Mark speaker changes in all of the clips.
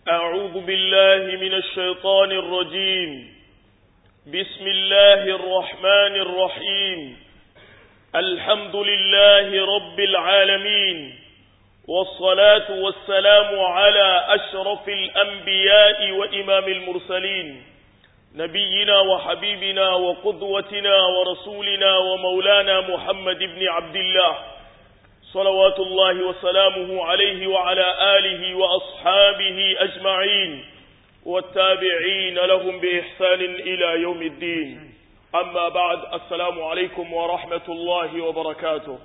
Speaker 1: أعوذ بالله من الشيطان الرجيم بسم الله الرحمن الرحيم الحمد لله رب العالمين والصلاة والسلام على أشرف الأنبياء وإمام المرسلين نبينا وحبيبنا وقدوتنا ورسولنا ومولانا محمد بن عبد الله صلوات الله وسلامه عليه وعلى آله وأصحابه أجمعين والتابعين لهم بإحسان إلى يوم الدين أما بعد السلام عليكم ورحمة الله وبركاته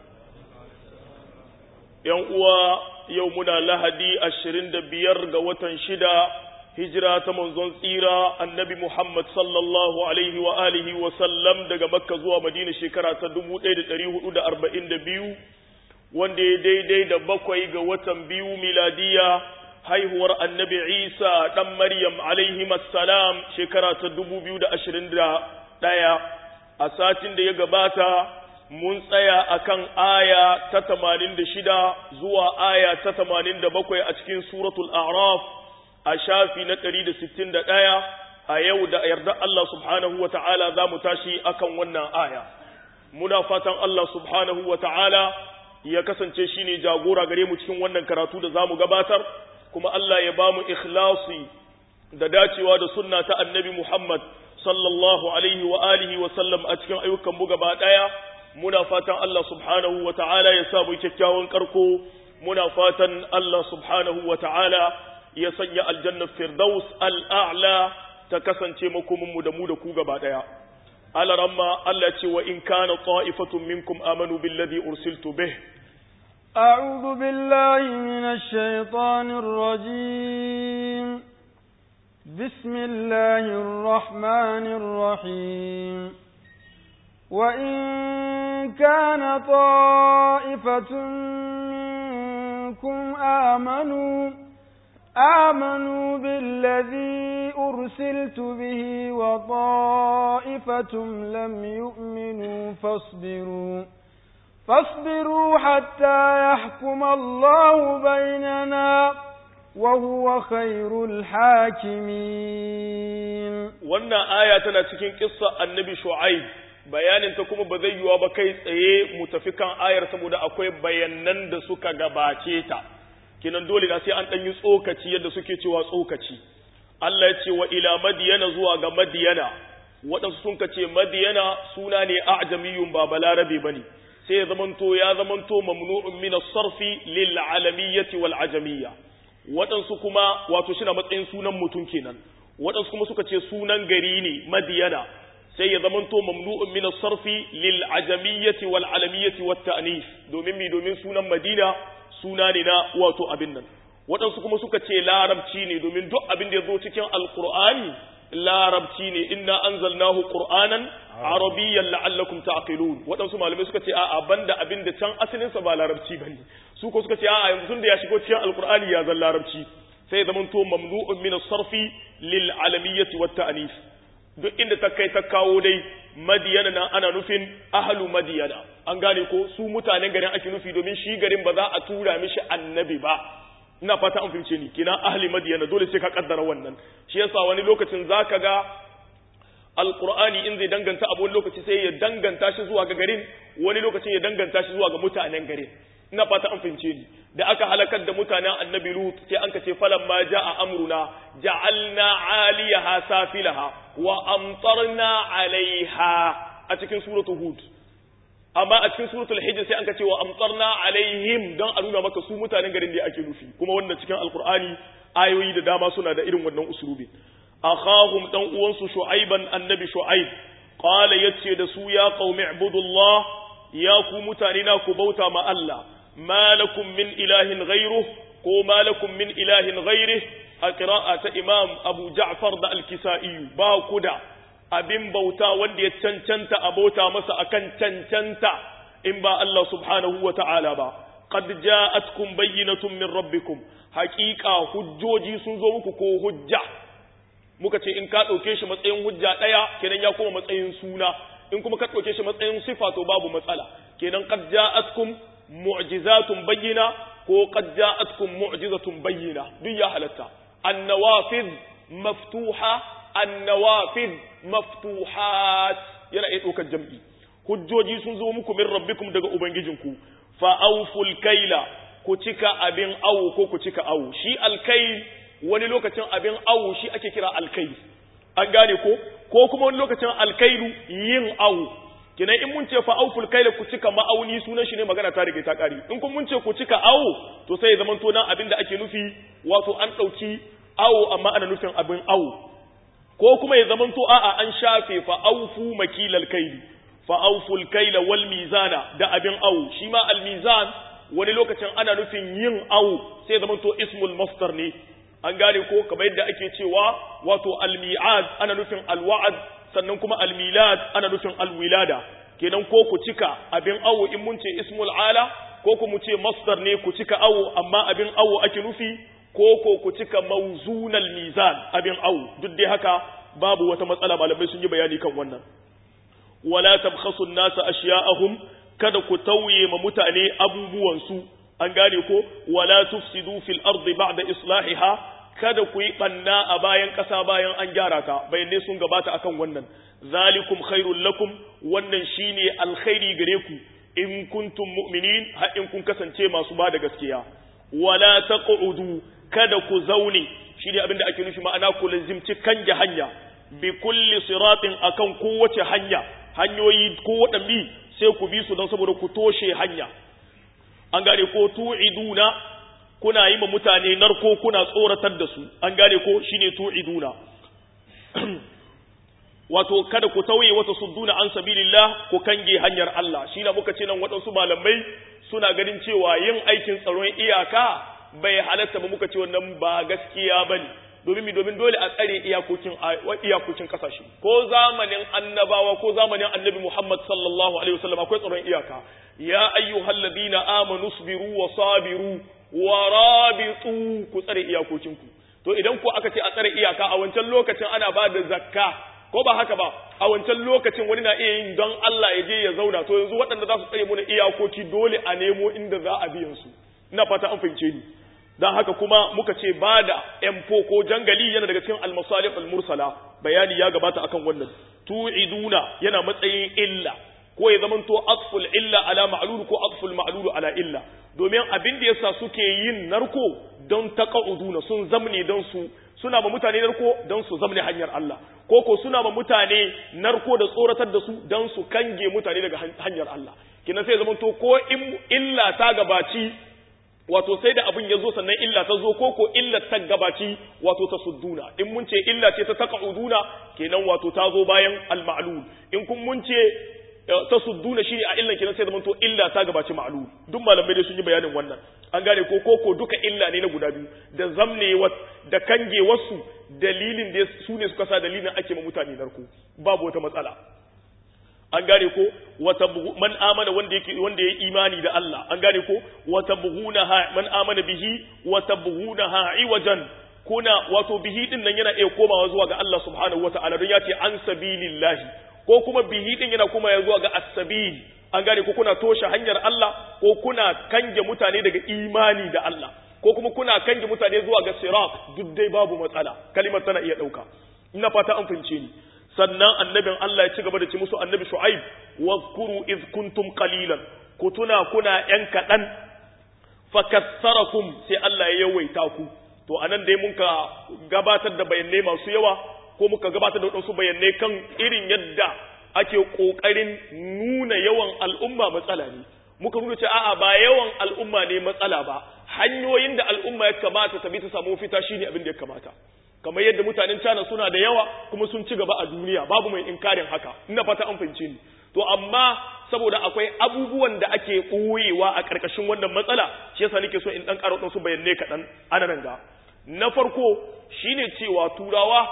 Speaker 1: يوم يومنا لهدي أشرين دبير قوة شدا هجرة منزون سيرة النبي محمد صلى الله عليه وآله وسلم دقى مكة زوى مدينة شكرة تدمو إيد تريه أدى أربعين دبيو wanda ya daidai da bakwai ga watan biyu miladiya haihuwar annabi Isa ɗan Maryam alaihi salam shekara ta dubu biyu da ashirin da ɗaya a satin da ya gabata mun tsaya akan aya ta tamanin da shida zuwa aya ta tamanin da bakwai a cikin suratul a'raf a shafi na ɗari da sittin da ɗaya a yau da yarda Allah subhanahu wa ta'ala za mu tashi akan wannan aya muna fatan Allah subhanahu wa ta'ala ya kasance shi ne jagora gare mu cikin wannan karatu da za mu gabatar kuma Allah ya ba mu ikhlasi da dacewa da sunna ta annabi Muhammad sallallahu alaihi wa alihi wa sallam a cikin ayyukan mu gaba daya muna fatan Allah subhanahu wa ta'ala ya sa mu kyakkyawan karko muna fatan Allah subhanahu wa ta'ala ya sanya aljanna firdaus al'a'la ta kasance makomin mu da mu da ku gaba daya alaramma Allah ce wa in kana ta'ifatun minkum amanu billadhi ursiltu bih
Speaker 2: أعوذ بالله من الشيطان الرجيم بسم الله الرحمن الرحيم وإن كان طائفة منكم آمنوا آمنوا بالذي أرسلت به وطائفة لم يؤمنوا فاصبروا فاصبروا حتى يحكم الله بيننا وهو خير الحاكمين
Speaker 1: wannan aya tana cikin kissa annabi shu'aib bayanin ta kuma ba zai yiwa ba kai tsaye mu tafi kan ayar saboda akwai bayanan da suka gabace ta kinan dole na sai an ɗan yi tsokaci yadda suke cewa tsokaci Allah ya ce wa ila madiyana zuwa ga madiyana waɗansu sun ce madiyana suna ne a'jamiyun ba balarabe bane sai ya zamanto ya zamanto mamnu'un min as-sarfi lil alamiyyati wal ajamiyya waɗansu kuma wato shi na matsayin sunan mutum kenan waɗansu kuma suka ce sunan gari ne madiyana sai ya zamanto mamnu'un min as-sarfi lil ajamiyyati wal alamiyyati wat ta'nif domin mi domin sunan madina suna ne na wato abin nan waɗansu kuma suka ce larabci ne domin duk abin da ya zo cikin alqur'ani larabci ne inna anzalnahu qur'anan arabiyyan la'allakum ta'qilun waɗansu malamai suka ce a'a banda abin da can asalin sa ba larabci bane su ko suka ce a'a yanzu tunda ya shigo cikin alqur'ani ya zan larabci sai ya zamanto mamnu'un min as-sarfi lil alamiyyati wat ta'nif duk inda ta kai ta kawo dai madiyana nan ana nufin ahlu madiyana an gane ko su mutanen garin ake nufi domin shi garin ba za a tura mishi annabi ba ina fata an fahimce ni kina ahli madiyana dole sai ka kaddara wannan shi yasa wani lokacin zaka ga alqur'ani in zai danganta abu wani lokaci sai ya danganta shi zuwa ga garin wani lokacin ya danganta shi zuwa ga mutanen garin ina fata an fahimce ni da aka halakar da mutanen annabi lut sai an ce falamma jaa amruna ja'alna 'aliyaha safilaha wa amtarna 'alayha a cikin suratul hud amma a cikin suratul hijr sai an ce wa amtarna alaihim don a nuna maka su mutanen garin da ake nufi kuma wannan cikin alqur'ani ayoyi da dama suna da irin wannan usulubi akhahum dan uwansu shu'aiban annabi shu'aib qala yace da su ya qaumi ibudullah ya ku mutane na ku bauta ma Allah malakum min ilahin ghayruh ko malakum min ilahin ghayrih a qira'ata imam abu ja'far da al-kisa'i ba ku da abin bauta wanda ya cancanta a bauta masa akan cancanta in ba Allah subhanahu wa ta'ala ba qad ja'atkum bayyinatun min rabbikum haqiqa hujjoji sun zo muku ko hujja muka ce in ka dauke shi matsayin hujja daya kenan ya koma matsayin suna in kuma ka dauke shi matsayin sifa to babu matsala kenan qad ja'atkum mu'jizatun bayyina ko qad ja'atkum mu'jizatun bayyina duk ya halatta annawafid maftuha annawafid maftuhat yana iya ɗaukar jam'i hujjoji sun zo muku min rabbikum daga ubangijinku fa awful kaila ku cika abin awu ko ku cika awu shi alkail wani lokacin abin awu shi ake kira alkail an gane ko ko kuma wani lokacin alkailu yin awu kinan in mun ce fa awful kaila ku cika ma'auni sunan shi ne magana ta rige ta kare in kun mun ce ku cika awu to sai ya zama to nan abin da ake nufi wato an dauki awu amma ana nufin abin awu ko kuma ya zama to a'a an shafe fa awfu makilal kaili fa awful kaila wal mizana da abin awu shi ma al mizan wani lokacin ana nufin yin awu sai zama to ismul masdar ne an gane ko kamar yadda ake cewa wato al-mi'ad ana nufin al-wa'd sannan kuma al-milad ana nufin al-wilada kenan ko ku cika abin awu in mun ce ismul ala ko ku mu ce masdar ne ku cika awu amma abin awu ake nufi ko ko ku cika mawzunal mizan abin awu duk dai haka babu wata matsala malamai sun yi bayani kan wannan wala tabkhasu an-nasa ashya'ahum kada ku tauye ma mutane abubuwansu an gane ko wala tufsidu fil ardi ba'da islahiha kada ku yi banna a bayan ƙasa bayan an gyara ta bayanai sun gabata akan wannan zalikum khairul lakum wannan shine alkhairi gare ku in kuntum mu'minin har in kun kasance masu ba da gaskiya wala taq'udu kada ku zaune shine abin da ake nufi ma'ana ku lazimci kange hanya bi kulli siratin akan kowace hanya hanyoyi ko waɗanne sai ku bi su don saboda ku toshe hanya an gane ko tu'iduna kuna yi ma mutane narko kuna tsoratar da su an gane ko shine tu'iduna wato kada ku tauye wata sudduna an sabilillah ku kange hanyar Allah shi na muka ce nan waɗansu malamai suna ganin cewa yin aikin tsaron iyaka bai halatta ba muka ce wannan ba gaskiya bane domin mi domin dole a tsare iyakokin iyakokin kasashe ko zamanin annabawa ko zamanin annabi Muhammad sallallahu alaihi wasallam akwai tsaron iyaka ya ayyuhal ladina amanu sabiru wa sabiru wa rabitu ku tsare iyakokinku to idan ku aka ce a tsare iyaka a wancan lokacin ana ba da zakka ko ba haka ba a wancan lokacin wani na iya yin don Allah ya je ya zauna to yanzu waɗanda za su tsare mu iyakoki dole a nemo inda za a biyan su ina fata an fahimce ni dan haka kuma muka ce ba da M4 ko jangali yana daga cikin al-masalih al-mursala bayani ya gabata akan wannan tu'iduna yana matsayin illa ko ya zamanto atful illa ala ma'lul ko atful ma'lul ala illa domin abin da yasa suke yin narko don taqa'uduna sun zamne don su suna ba mutane narko don su zamne hanyar Allah ko ko suna ba mutane narko da tsoratar da su don su kange mutane daga hanyar Allah kina sai zamanto ko in illa ta gabaci wato sai da abin ya zo sannan illa ta zo ko ko illa ta gabaci wato ta sudduna in mun ce illa ce ta taqa'uduna kenan wato ta zo bayan al-ma'lul in kun mun ce ta sudduna shi a illan kenan sai zamanto illa ta gabaci ma'lul duk malamai dai sun yi bayanin wannan an gane ko ko ko duka illa ne na guda biyu da zamne da kange wasu dalilin da su ne suka sa dalilin ake ma mutane narko babu wata matsala an gane ko wata man amana wanda yake wanda ya imani da Allah an gane ko wata buhunaha man amana bihi wata buhunaha iwajan kuna wato bihi din nan yana iya komawa zuwa ga Allah subhanahu wataala don ya ce an sabilillahi ko kuma bihi din yana kuma ya zuwa ga as-sabil an gane ko kuna toshe hanyar Allah ko kuna kange mutane daga imani da Allah ko kuma kuna kange mutane zuwa ga sirat duk dai babu matsala kalimar tana iya dauka ina fata an fahimce ni sannan annabin Allah ya ci gaba da ci musu annabi Shu'aib wadhkuru iz kuntum qalilan ku tuna kuna yan kadan fakassarakum sai Allah ya yawaita ku to anan dai mun ka gabatar da bayanai masu yawa ko muka gabatar da wasu bayanai kan irin yadda ake kokarin nuna yawan al'umma matsala ne muka nuna ce a'a ba yawan al'umma ne matsala ba hanyoyin da al'umma ya kamata ta bi ta samu fita shine abin da ya kamata kamar yadda mutanen China suna da yawa kuma sun ci gaba a duniya babu mai inkarin haka ina fata an fahimce ni to amma saboda akwai abubuwan da ake ɓoyewa a ƙarƙashin wannan matsala shi yasa nake so in dan ƙara wasu bayanai kaɗan ana nan ga na farko shine cewa turawa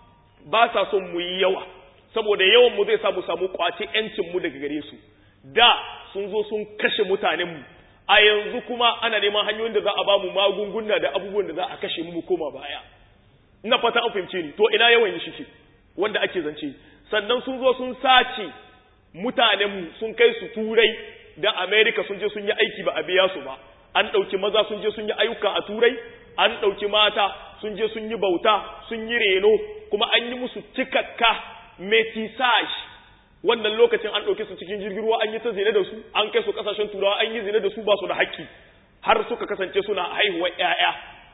Speaker 1: ba sa son mu yi yawa saboda yawan mu zai sa mu samu kwace yancin mu daga gare su da sun zo sun kashe mutanen mu a yanzu kuma ana neman hanyoyin da za a ba mu magunguna da abubuwan da za a kashe mu mu koma baya ina fata an fahimce ni to ina yawan shi ke wanda ake zance sannan sun zo sun sace mutanenmu sun kai su turai da america sun je sun yi aiki ba a biya su ba an ɗauki maza sun je sun yi ayyuka a turai an ɗauki mata sun je sun yi bauta sun yi reno kuma an yi musu cikakka metisage wannan lokacin an ɗauke su cikin jirgin ruwa an yi ta zina da su an kai su ƙasashen turawa an yi zina da su ba su da haƙƙi har suka kasance suna haihuwar ƴaƴa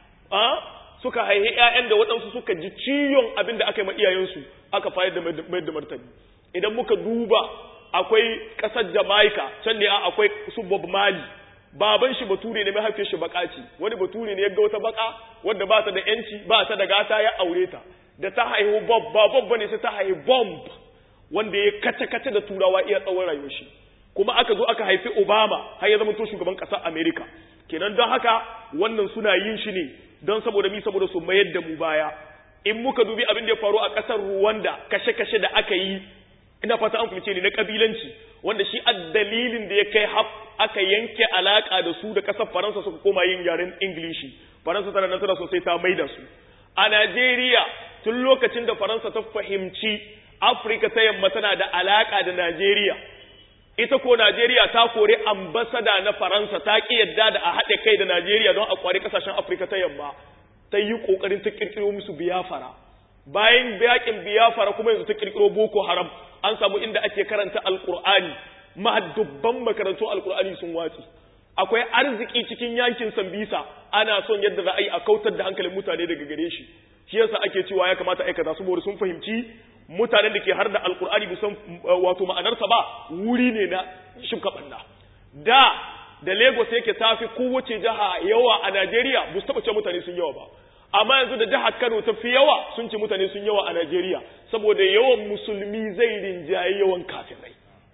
Speaker 1: suka haihi ƴaƴan da waɗansu suka ji ciyon abin da aka yi ma iyayensu aka fayar da mai da martani idan muka duba akwai ƙasar Jamaica can ne akwai su Bob Marley baban shi bature ne mahaifiyar shi baka ce wani bature ne ya ga wata baka wadda ba ta da yanci ba ta da gata ya aure ta da ta haihu Bob ba Bob bane sai ta haihu Bomb wanda ya kace kace da turawa iya tsawon rayuwar shi kuma aka zo aka haifi Obama har ya zama to shugaban ƙasar America kenan don haka wannan suna yin shi ne don saboda mi saboda su mayar da mu baya in muka dubi abin da ya faru a ƙasar Rwanda kashe-kashe da aka yi ina fata an fahimce ni na kabilanci wanda shi a dalilin da ya kai haf aka yanke alaka da su da ƙasar Faransa suka koma yin yaren Ingilishi Faransa tana nan tana sosai ta maida su a Najeriya tun lokacin da Faransa ta fahimci Afirka ta yamma tana da alaka da Najeriya ita ko Najeriya ta kori ambasada na Faransa ta ki yadda da a haɗe kai da Najeriya don a kwari ƙasashen Afirka ta yamma ta yi ƙoƙarin ta ƙirƙiro musu biyafara bayan yakin biyafara kuma yanzu ta ƙirƙiro Boko Haram an samu inda ake karanta Alƙur'ani dubban makarantu Alƙur'ani sun watsi akwai arziki cikin yankin Sambisa ana son yadda za a yi a kautar da hankalin mutane daga gare shi shi yasa ake cewa ya kamata aikata saboda sun fahimci mutanen da ke har da alkur'ani bisan wato ma'anarsa ba wuri ne na shimka banda da da lagos yake tafi kowace jiha yawa a najeriya ba su taɓa ce mutane sun yawa ba amma yanzu da jihar kano ta fi yawa sun ce mutane sun yawa a najeriya saboda yawan musulmi zai rinjaye yawan kafirai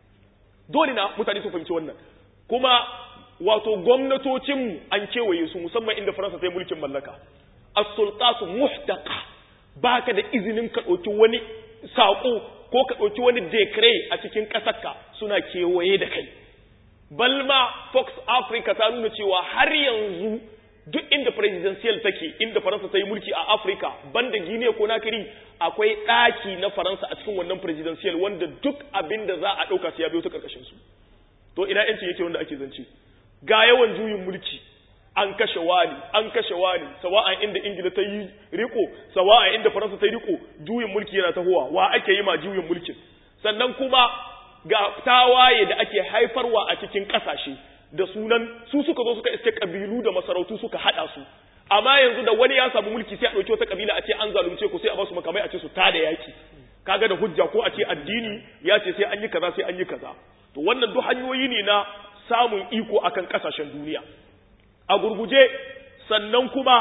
Speaker 1: dole na mutane su fahimci wannan kuma wato gwamnatocinmu an kewaye su musamman inda faransa ta yi mulkin mallaka as-sultatu muhtaqa baka da izinin ka ɗauki wani saƙo ko ka ɗauki wani dekre a cikin ƙasarka suna kewaye da kai. Balma Fox Africa ta nuna cewa har yanzu duk inda presidential take inda Faransa ta yi mulki a Africa banda Guinea ko Nakiri akwai ɗaki na Faransa a cikin wannan presidential wanda duk abin da za a ɗauka sai ya biyo ta ƙarƙashin su. To ina yancin yake wanda ake zance. Ga yawan juyin mulki an kashe wani an kashe wani sawa'an inda ingila ta yi riko sawa'an inda faransa ta yi riko juyin mulki yana tahowa wa ake yi ma juyin mulkin sannan kuma ga tawaye da ake haifarwa a cikin kasashe da sunan su suka zo suka iske kabilu da masarautu suka hada su amma yanzu da wani ya samu mulki sai a dauki wata kabila a ce an zalunce ku sai a ba su makamai a ce su tada yaki kaga da hujja ko a ce addini ya ce sai an yi kaza sai an yi kaza to wannan duk hanyoyi ne na samun iko akan kasashen duniya a gurguje sannan kuma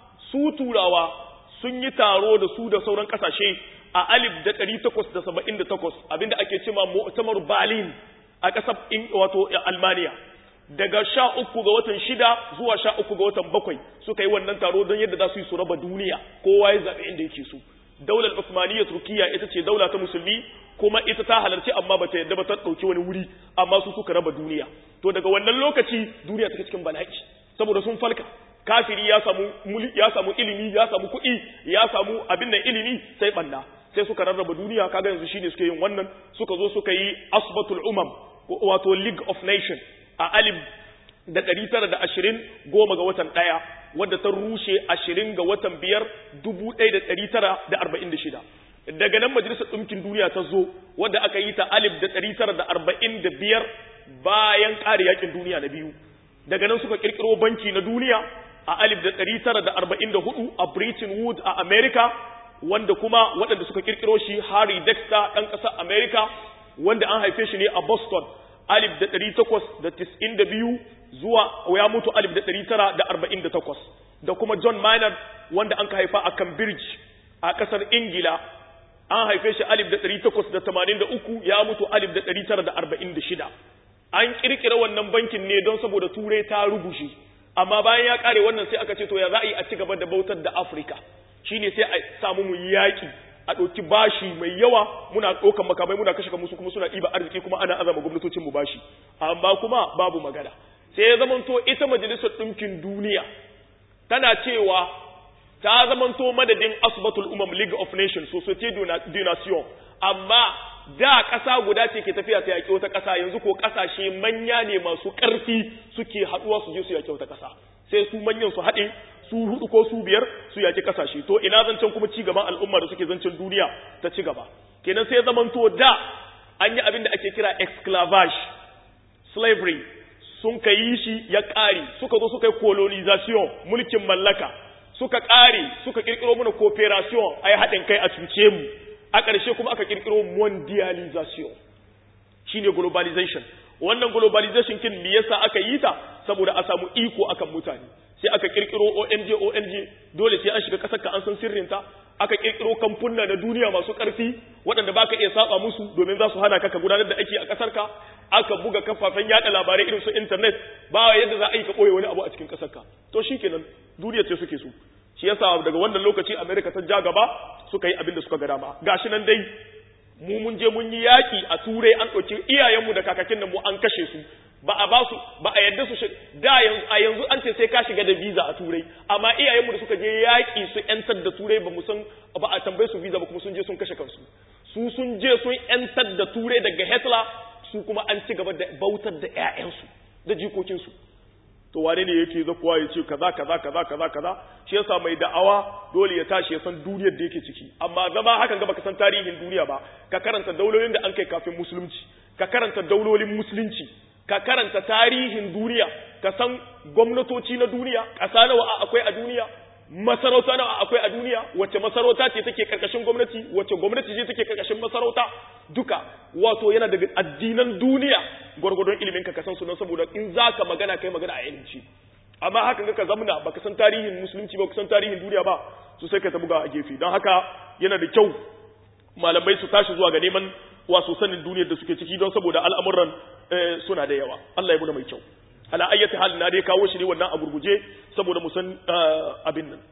Speaker 1: su turawa sun yi taro da su da sauran kasashe a alif da ɗari takwas da saba'in da takwas abinda ake cema mu'tamar berlin a ƙasar wato almaniya daga sha uku ga watan shida zuwa sha uku ga watan bakwai suka yi wannan taro don yadda za su yi su raba duniya kowa ya zaɓe inda yake so daular usmaniyya turkiya ita ce daula ta musulmi kuma ita ta halarci amma bata yadda ba ta ɗauki wani wuri amma su suka raba duniya to daga wannan lokaci duniya take cikin bala'i saboda sun falka kafiri ya samu ya samu ilimi ya samu kuɗi ya samu abin nan ilimi sai banna sai suka rarraba duniya kaga yanzu shine suke yin wannan suka zo suka yi asbatul umam wato league of nation a alif da ɗari tara da ashirin goma ga watan ɗaya wadda ta rushe ashirin ga watan biyar dubu ɗaya da ɗari tara da arba'in da shida daga nan majalisar ɗinkin duniya ta zo wadda aka yi ta alif da ɗari tara da arba'in da biyar bayan ƙare yakin duniya na biyu daga nan suka kirkiro banki na duniya a alif da ɗari tara da arba'in da hudu a Britain Wood a America wanda kuma waɗanda suka kirkiro shi Harry Dexter ɗan ƙasar America wanda an haife shi ne a Boston alif da ɗari takwas da tis'in da biyu zuwa ya mutu alif da ɗari tara da arba'in da takwas da kuma John Maynard wanda an ka haifa a Cambridge a ƙasar Ingila an haife shi alif da ɗari takwas da tamanin da uku ya mutu alif da ɗari tara da arba'in da shida an kirkira wannan bankin ne don saboda turai ta rugushe amma bayan ya kare wannan sai aka ce to ya za a yi a ci gaba da bautar da afirka shine sai a samu mu yaƙi a ɗauki bashi mai yawa muna ɗaukan makamai muna kashe musu kuma suna ɗiba arziki kuma ana azama gwamnatocin mu bashi amma kuma babu magana sai ya zamanto ita majalisar ɗinkin duniya tana cewa ta zamanto madadin asbatul umam league of nations societe de nation amma da ƙasa guda ce ke tafiya ta yaƙi wata ƙasa yanzu ko ƙasashe manya ne masu ƙarfi suke haɗuwa su je su yaƙi wata ƙasa sai su manyan su haɗe su hudu ko su biyar su yaki kasashe to ina zancen kuma ci gaban al'umma da suke zancen duniya ta ci gaba kenan sai zaman to da an yi abin da ake kira exclavage slavery sun ka yi shi ya ƙare suka zo suka yi colonization mulkin mallaka suka ƙare suka ƙirƙiro mana cooperation a yi haɗin kai a cuce mu a ƙarshe kuma aka ƙirƙiro mondialization shine globalization wannan globalization kin me yasa aka yi ta saboda a samu iko akan mutane sai aka kirkiro ONG ONG dole sai an shiga kasar ka an san sirrinta aka kirkiro kamfunna na duniya masu karfi waɗanda baka iya saba musu domin za su hana ka ka gudanar da aiki a kasar ka aka buga kafafen yada labarai irin su internet ba yadda za a yi ka boye wani abu a cikin kasar ka to shikenan duniya ce suke so shi yasa daga wannan lokaci America ta ja gaba suka yi abin da suka ga dama gashi nan dai mu mun je mun yi yaƙi a turai an ɗauki iyayenmu da kakakin mu an kashe su ba a ba su ba a yadda su da a yanzu an ce sai ka shiga da visa a turai amma iyayenmu da suka je yaƙi su yantar da turai ba mu san ba a tambaye su visa ba kuma sun je sun kashe kansu su sun je sun yantar da turai daga Hitler su kuma an ci gaba da bautar da ƴaƴansu da jikokinsu to wane ne yake zakuwa ya ce kaza kaza kaza kaza kaza shi yasa mai da'awa dole ya tashi ya san duniyar da yake ciki amma zama hakan ga baka san tarihin duniya ba ka karanta daulolin da an kai kafin musulunci ka karanta daulolin musulunci ka karanta tarihin duniya ka san gwamnatoci na duniya ƙasa nawa akwai a duniya masarauta nawa akwai a duniya wacce masarauta ce take karkashin gwamnati wacce gwamnati ce take karkashin masarauta duka wato yana daga addinan duniya gwargwadon ilimin ka san sunan saboda in zaka magana kai magana a ilimci amma hakan ga ka zamna baka san tarihin musulunci ba ka san tarihin duniya ba su sai ka ta buga a gefe don haka yana da kyau malamai su tashi zuwa ga neman wasu sanin duniyar da suke ciki don saboda al'amuran suna da yawa Allah ya muna mai kyau ala ayyati hal na dai kawo shi ne wannan a gurguje saboda mu san abin nan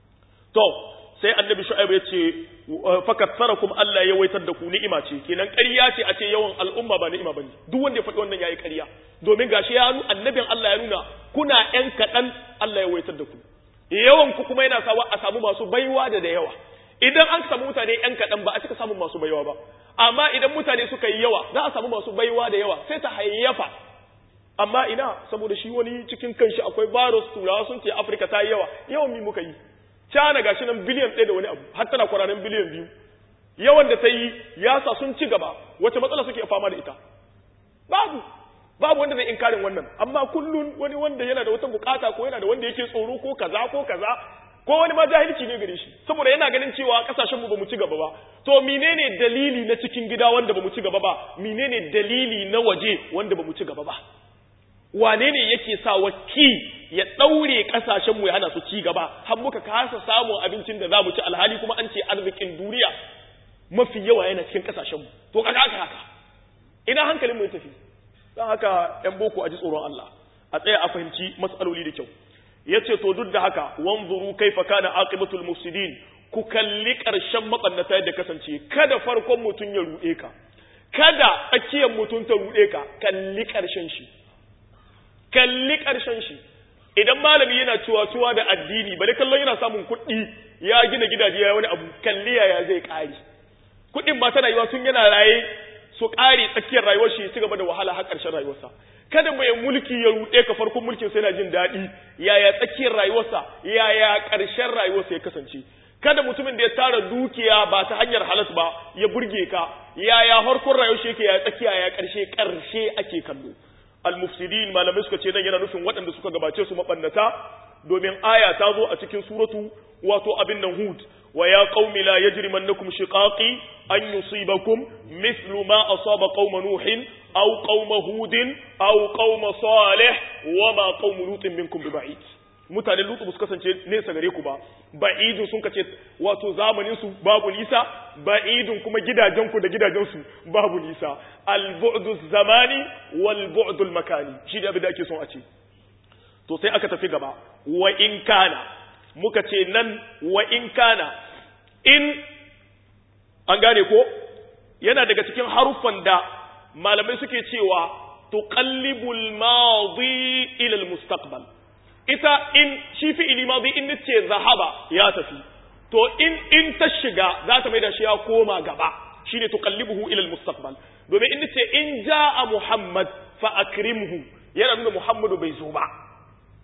Speaker 1: to sai annabi shu'aib ya ce fakatsarakum Allah ya waitar da ku ni'ima ce kenan ƙarya ce a ce yawan al'umma ba ni'ima bane duk wanda ya faɗi wannan yayi ƙarya domin gashi ya annabin Allah ya nuna kuna ƴan kaɗan Allah ya waitar da ku yawan ku kuma yana sawa a samu masu baiwa da da yawa idan an samu mutane ƴan kaɗan ba a cika samun masu baiwa ba amma idan mutane suka yi yawa za a samu masu baiwa da yawa sai ta hayyafa amma ina saboda shi wani cikin kanshi akwai virus turawa sun ce Afirka ta yi yawa yawan mi muka yi China gashi nan biliyan ɗaya da wani abu har tana kwararin biliyan biyu yawan da ta yi ya sa sun ci gaba wace matsala suke fama da ita babu babu wanda zai inkarin wannan amma kullun wani wanda yana da wata bukata ko yana da wanda yake tsoro ko kaza ko kaza ko wani ma jahilci ne gare shi saboda yana ganin cewa kasashen mu bamu ci gaba ba to menene dalili na cikin gida wanda bamu ci gaba ba menene dalili na waje wanda bamu ci gaba ba wane ne yake sa waki ya daure kasashen mu ya hana su ci gaba har muka kasa samun abincin da zamu ci alhali kuma an ce arzikin duniya mafi yawa yana cikin kasashen mu to kaga haka haka ina hankalin mu ya tafi dan haka yan boko a ji tsoron Allah a tsaya a fahimci mas'aloli da kyau yace to duk da haka wanzuru kaifa kana aqibatul mufsidin ku kalli karshen mabannata yadda kasance kada farkon mutun ya rude ka kada tsakiyar mutun ta rude ka kalli karshen shi kalli karshen shi idan malami yana cewa tuwa da addini bari kallon yana samun kuɗi ya gina gidaje ya wani abu kalli yaya zai ƙari kuɗin ba tana yiwa tun yana raye su ƙare tsakiyar rayuwar shi ci gaba da wahala har ƙarshen rayuwarsa kada mai mulki ya ruɗe ka farkon mulkin sai na jin daɗi yaya tsakiyar rayuwarsa yaya ƙarshen rayuwarsa ya kasance kada mutumin da ya tara dukiya ba ta hanyar halas ba ya burge ka yaya harkon rayuwar shi yake ya tsakiya ya ƙarshe ƙarshe ake kallo al-mufsidin malamai suka ce nan yana nufin waɗanda suka gabace su mabannata domin aya ta zo a cikin suratu wato abin nan hud wa ya qaumi la yajrimannakum shiqaqi an yusibakum mithlu ma asaba qauma nuhin aw qauma hudin aw qauma salih wa ma qaumu lutin minkum biba'id mutanen lutu ba su kasance nesa gare ku ba ba'idun sun kace wato zamanin su babu nisa ba'idun kuma gidajen ku da gidajen su babu nisa al-bu'du zamani wal bu'du makani shi da abin da ake son a ce to sai aka tafi gaba wa in kana muka ce nan wa in kana in an gane ko yana daga cikin haruffan da malamai suke cewa tuqallibul madi ila al-mustaqbal ita in shi fi'ili madi in nace zahaba ya tafi to in in ta shiga za ta maida shi ya koma gaba shine tuqallibuhu ila al-mustaqbal domin in nace in jaa muhammad fa akrimhu yana nuna muhammadu bai zo ba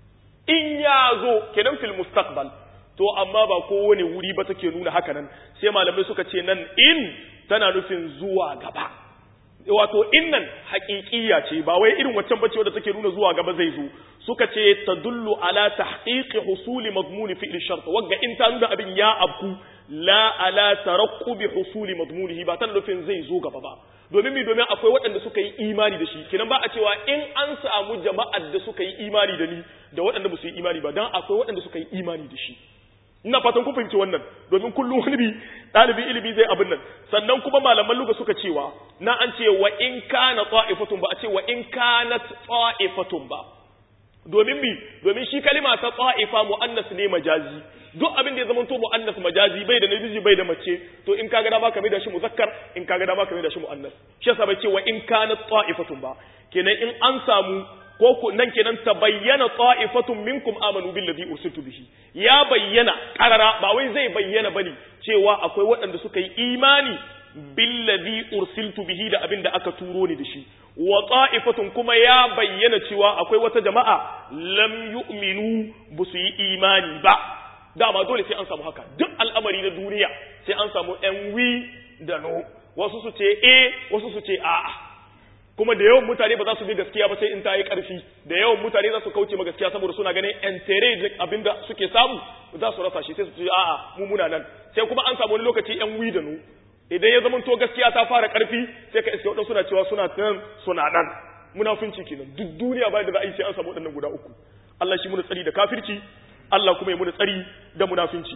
Speaker 1: in ya zo kenan fil mustaqbal to amma ba kowane wuri ba take nuna haka nan sai malamai suka ce nan in tana nufin zuwa gaba wato innan haƙiƙiya ce ba wai irin waccan bace wadda take nuna zuwa gaba zai zo suka ce tadullu ala tahqiqi husuli madmuni fi'l shart wagga in ta nuna abin ya abku la ala tarakkubi husuli madmunihi ba tana nufin zai zo gaba ba domin mi domin akwai waɗanda suka yi imani da shi kinan ba a cewa in an samu jama'ar da suka yi imani da ni da waɗanda ba su yi imani ba dan akwai waɗanda suka yi imani da shi ina fatan kun fahimci wannan domin kullum wani bi ɗalibin ilimi zai abin nan sannan kuma malaman luga suka cewa na an ce wa in kana ta'ifatun ba a ce wa in kanat ta'ifatun ba domin bi domin shi kalima ta ta'ifa mu'annas ne majazi duk abin da ya zama to mu'annas majazi bai da namiji bai da mace to in kaga dama ka mai da shi muzakkar in kaga dama ka mai da shi mu'annas shi yasa bai ce wa in kanat ta'ifatun ba kenan in an samu ko ku nan kenan ta bayyana ta'ifatun minkum amanu billazi ursiltu bihi ya bayyana karara ba wai zai bayyana bane cewa akwai waɗanda suka yi imani billazi ursiltu bihi da abin da aka turo ni da shi wa ta'ifatun kuma ya bayyana cewa akwai wata jama'a lam yu'minu bu su yi imani ba dama dole sai an samu haka duk al'amari na duniya sai an samu yan wi da no wasu su ce eh wasu su ce a'a kuma da yawan mutane ba za su bi gaskiya ba sai in ta yi ƙarfi da yawan mutane za su kauce ma gaskiya saboda suna ganin entere abinda suke samu za su rasa shi sai su ce a'a mu muna nan sai kuma an samu wani lokaci yan wi da nu idan ya zamanto gaskiya ta fara ƙarfi sai ka iske waɗansu suna cewa suna nan suna nan munafunci kenan duk duniya ba da za a yi sai an samu waɗannan guda uku Allah shi muna tsari da kafirci Allah kuma ya muna tsari da munafunci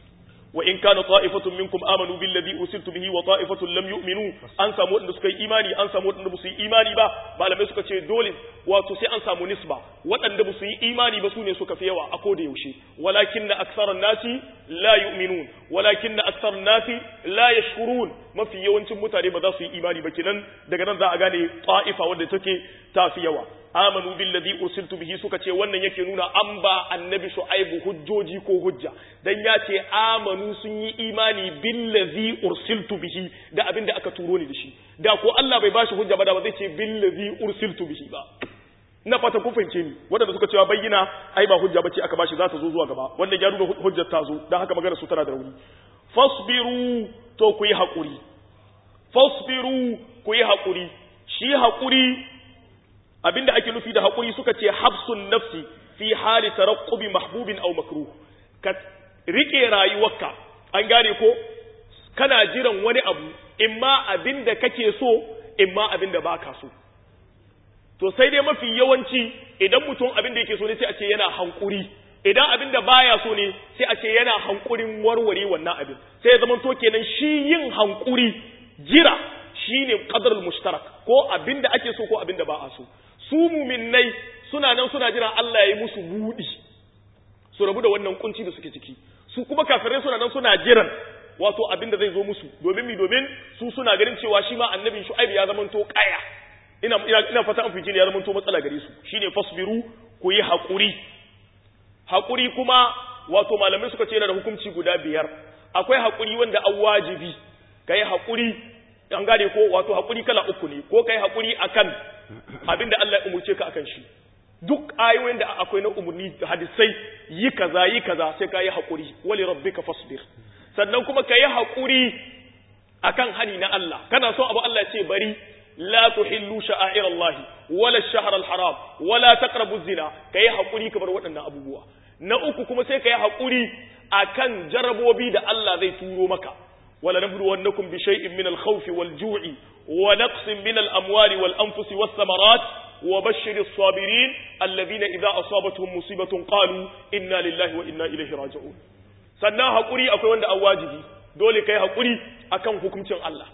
Speaker 1: وإن كان طائفة منكم آمنوا بالذي أرسلت به وطائفة لم يؤمنوا أن سامو أن سكي إيماني أن سامو أن بسي إيماني با ما لم يسكى شيء دول وتسي أن سامو نسبة وأن بسي إيماني بسوني سكى فيوا أقود يوشي ولكن أكثر الناس لا يؤمنون ولكن أكثر الناس لا يشكرون ما في يوم متاري بدا سي إيماني بكنن دغنا ذا أغاني طائفة ودى تكي تافيوا amanu billazi ursiltu bihi suka ce wannan yake nuna an ba annabi shu'aibu hujjoji ko hujja dan ya ce amanu sun yi imani billazi ursiltu bihi da abinda aka turo ni da shi da ko Allah bai bashi hujja ba da ba zai ce billazi ursiltu bihi ba ina fata kun fahimce ni wanda suka cewa bayyana ai ba hujja bace aka bashi za ta zo zuwa gaba wannan ya nuna hujjar ta zo dan haka magana su tana da rauni fasbiru to ku yi hakuri fasbiru ku yi hakuri shi hakuri abinda ake nufi da haƙuri suka ce hafsun nafsi fi hali tarakkubi mahbubin aw makruh ka rike rayuwarka an gane ko kana jiran wani abu imma abinda kake so imma abinda baka so to sai dai mafi yawanci idan mutum abinda yake so ne sai a ce yana hankuri idan abinda baya so ne sai a ce yana hankurin warware wannan abin sai ya zama to kenan shi yin hankuri jira shine qadarul mushtarak ko abinda ake so ko abinda ba a so su muminnai suna nan suna jiran Allah ya yi musu buɗi su rabu da wannan kunci da suke ciki su kuma kafirai suna nan suna jiran wato abin da zai zo musu domin mi domin su suna ganin cewa shi ma annabi shu'aib ya zamanto kaya ina ina, ina fata an fice ne ya zamanto matsala gare su shine fasbiru ku yi hakuri hakuri kuma wato malamai suka ce yana da hukunci guda biyar akwai hakuri wanda an wajibi kai hakuri an gane ko wato hakuri kala uku ne ko kai hakuri akan abinda Allah ya umurce ka akan shi duk ayoyin da akwai na umurni hadisai yi kaza yi kaza sai ka yi hakuri wali rabbika fasbir sannan kuma ka yi hakuri akan hani na Allah kana so abu Allah ya ce bari la tuhillu sha'air Allah wala ash-shahr al-haram wala taqrabu az-zina kai hakuri kamar waɗannan abubuwa na uku kuma sai kai hakuri akan jarabobi da Allah zai turo maka ولنبلونكم بشيء من الخوف والجوع ونقص من الأموال والأنفس والثمرات وبشر الصابرين الذين إذا أصابتهم مصيبة قالوا إنا لله وإنا إليه راجعون sannan haƙuri akwai wanda an wajibi dole kai haƙuri akan hukuncin Allah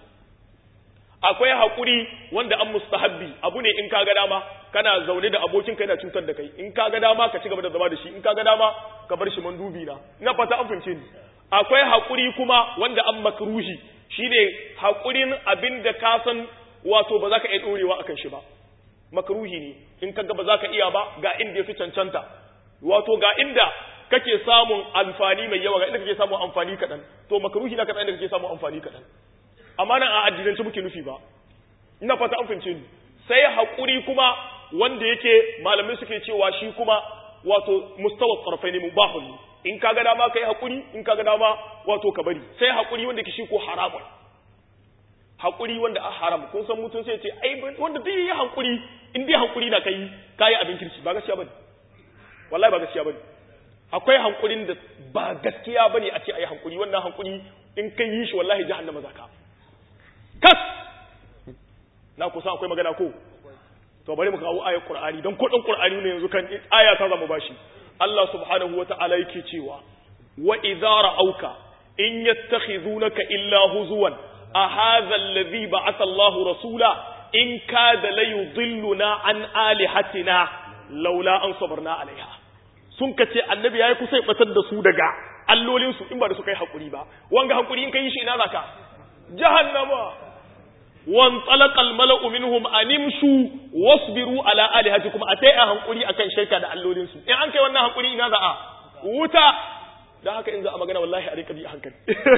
Speaker 1: akwai haƙuri wanda an mustahabbi abu ne in ka ga dama kana zaune da abokin ka yana cutar da kai in ka ga dama ka ci gaba da zama da shi in ka ga dama ka bar shi mandubi na ina fata an fahimce ni akwai haƙuri kuma wanda an makruhi shine haƙurin abin da ka san wato ba za ka iya ɗorewa akan shi ba makruhi ne in kaga ba za ka iya ba ga inda ya fi cancanta wato ga inda kake samun amfani mai yawa ga inda kake samun amfani kaɗan to makruhi na kaɗan inda kake samun amfani kaɗan amma nan a addinance muke nufi ba ina fata an fahimce ni sai haƙuri kuma wanda yake malamai suke cewa shi kuma wato mustawa tsarfai ne mubahun in ka ga dama kai hakuri in ka ga dama wato ka bari sai hakuri wanda ke shi ko haramun hakuri wanda a haram kun san mutum sai ce ai wanda duk yi hakuri in dai hakuri na kai kai abin kirki ba gaskiya bane wallahi ba gaskiya bane akwai hankurin da ba gaskiya bane a ce ayi hankuri wannan hankuri in kai yi shi wallahi jahannama zaka kas na kusa akwai magana ko to bari mu kawo ayar qur'ani dan ko dan qur'ani ne yanzu kan aya ta zama bashi Allah subhanahu wata'ala yake cewa wa idza ra'auka in yattakhidunaka illa huzuwan a hadha alladhi ba'atha Allahu rasula in kada la yudilluna an alihatina laula an sabarna alaiha sun kace annabi yayi kusa ya batar da su daga allolin su in ba da su kai hakuri ba wanga hakuri in kai shi ina zaka jahannama wan talaqal mala'u minhum animshu wasbiru ala alihatikum atai a hankuri akan shirka da allolin su in an kai wannan hankuri ina za a wuta dan haka in za a magana wallahi a rika bi hankali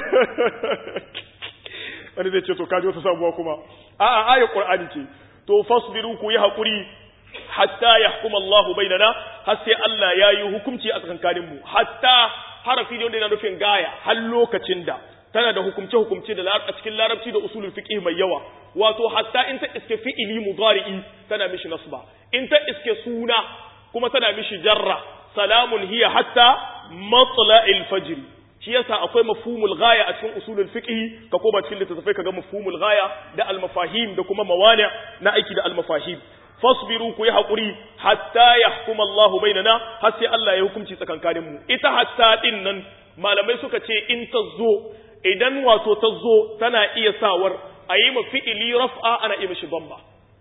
Speaker 1: wani zai ce to kaji wata sabuwa kuma a'a ayat qur'ani ce to fasbiru ku yi hakuri hatta yahkum Allahu bainana har sai Allah ya yi hukunci a tsakankanin mu hatta harafi ne wanda yana nufin gaya har lokacin da tana da hukumce hukumce da a cikin larabci da usulul fiqh mai yawa wato hatta in ta iske fi'ili mudari'i tana mishi nasba in ta iske suna kuma tana mishi jarra salamun hiya hatta matla'il fajr shi yasa akwai mafhumul ghaya a cikin usulul fiqh ka koma cikin littattafai kaga mafhumul ghaya da al mafahim da kuma mawani na aiki da al mafahim fasbiru ku yi haƙuri hatta yahkum Allah bainana har sai Allah ya hukunci tsakankanin mu ita hatta din nan malamai suka ce in ta zo idan wato ta zo tana iya sawar a yi fi'ili raf'a ana iya mishi bamba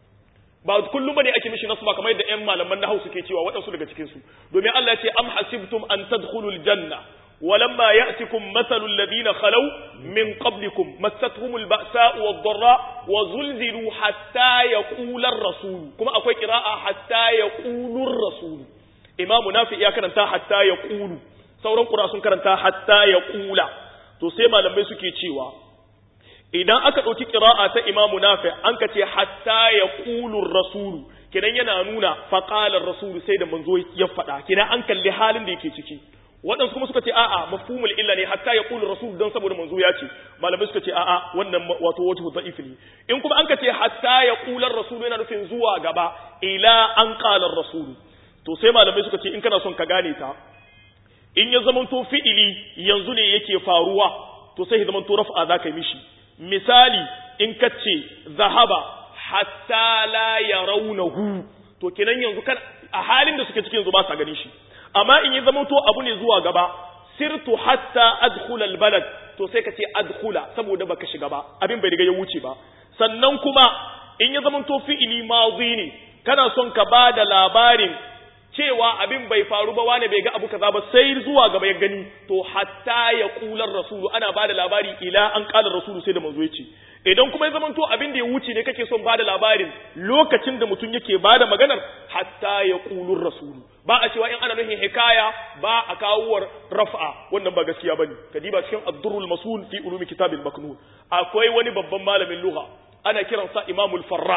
Speaker 1: ba kullum bane ake mishi nasba kamar yadda ƴan malaman nahwu suke cewa waɗansu daga cikin su domin Allah ya ce am hasibtum an tadkhulul janna ولما يأتكم مثل الذين خلوا من قبلكم مستهم البأساء والضراء وزلزلوا حتى يقول الرسول كما أقول قراءة حتى يقول الرسول إمام نافع يا كرنتا حتى يقول sauran ƙura sun karanta hatta ya ƙula to sai malamai suke cewa idan aka ɗauki ƙira'a ta imamu nafi an ka ce hatta ya ƙulun rasulu kidan yana nuna faƙalar rasulu sai da manzo ya faɗa kidan an kalli halin da yake ciki waɗansu kuma suka ce a'a mafhumul illa ne hatta ya ƙulun rasul don saboda manzo ya ce malamai suka ce a'a wannan wato wata da'if ne in kuma an ka ce hatta ya ƙular rasul yana nufin zuwa gaba ila an ƙalar rasulu to sai malamai suka ce in kana son ka gane ta in ya zamanto fi'ili yanzu ne yake faruwa to sai ya zamanto raf'a za ka yi mishi misali in ka ce zahaba hatta la yarawnahu to kenan yanzu kan a halin da suke cikin yanzu ba sa ganin shi amma in ya zamanto abu ne zuwa gaba sirtu hatta adkhula albalad to sai ka ce adkhula saboda baka shiga ba abin bai riga ya wuce ba sannan kuma in ya zamanto fi'ili madhi ne kana son ka ba da labarin cewa abin bai faru ba wane bai ga abu kaza ba sai zuwa gaba ya gani to hatta ya kular rasulu ana ba da labari ila an kala rasulu sai da manzo ya ce idan kuma ya zamanto abin da ya wuce ne kake son ba da labarin lokacin da mutum yake ba da maganar hatta ya kulur rasulu ba a cewa in ana nufin hikaya ba a kawowar raf'a wannan ba gaskiya bane kadiba cikin ad-durrul masul fi ulumi kitabil maknun akwai wani babban malamin lugha ana kiransa imamul farra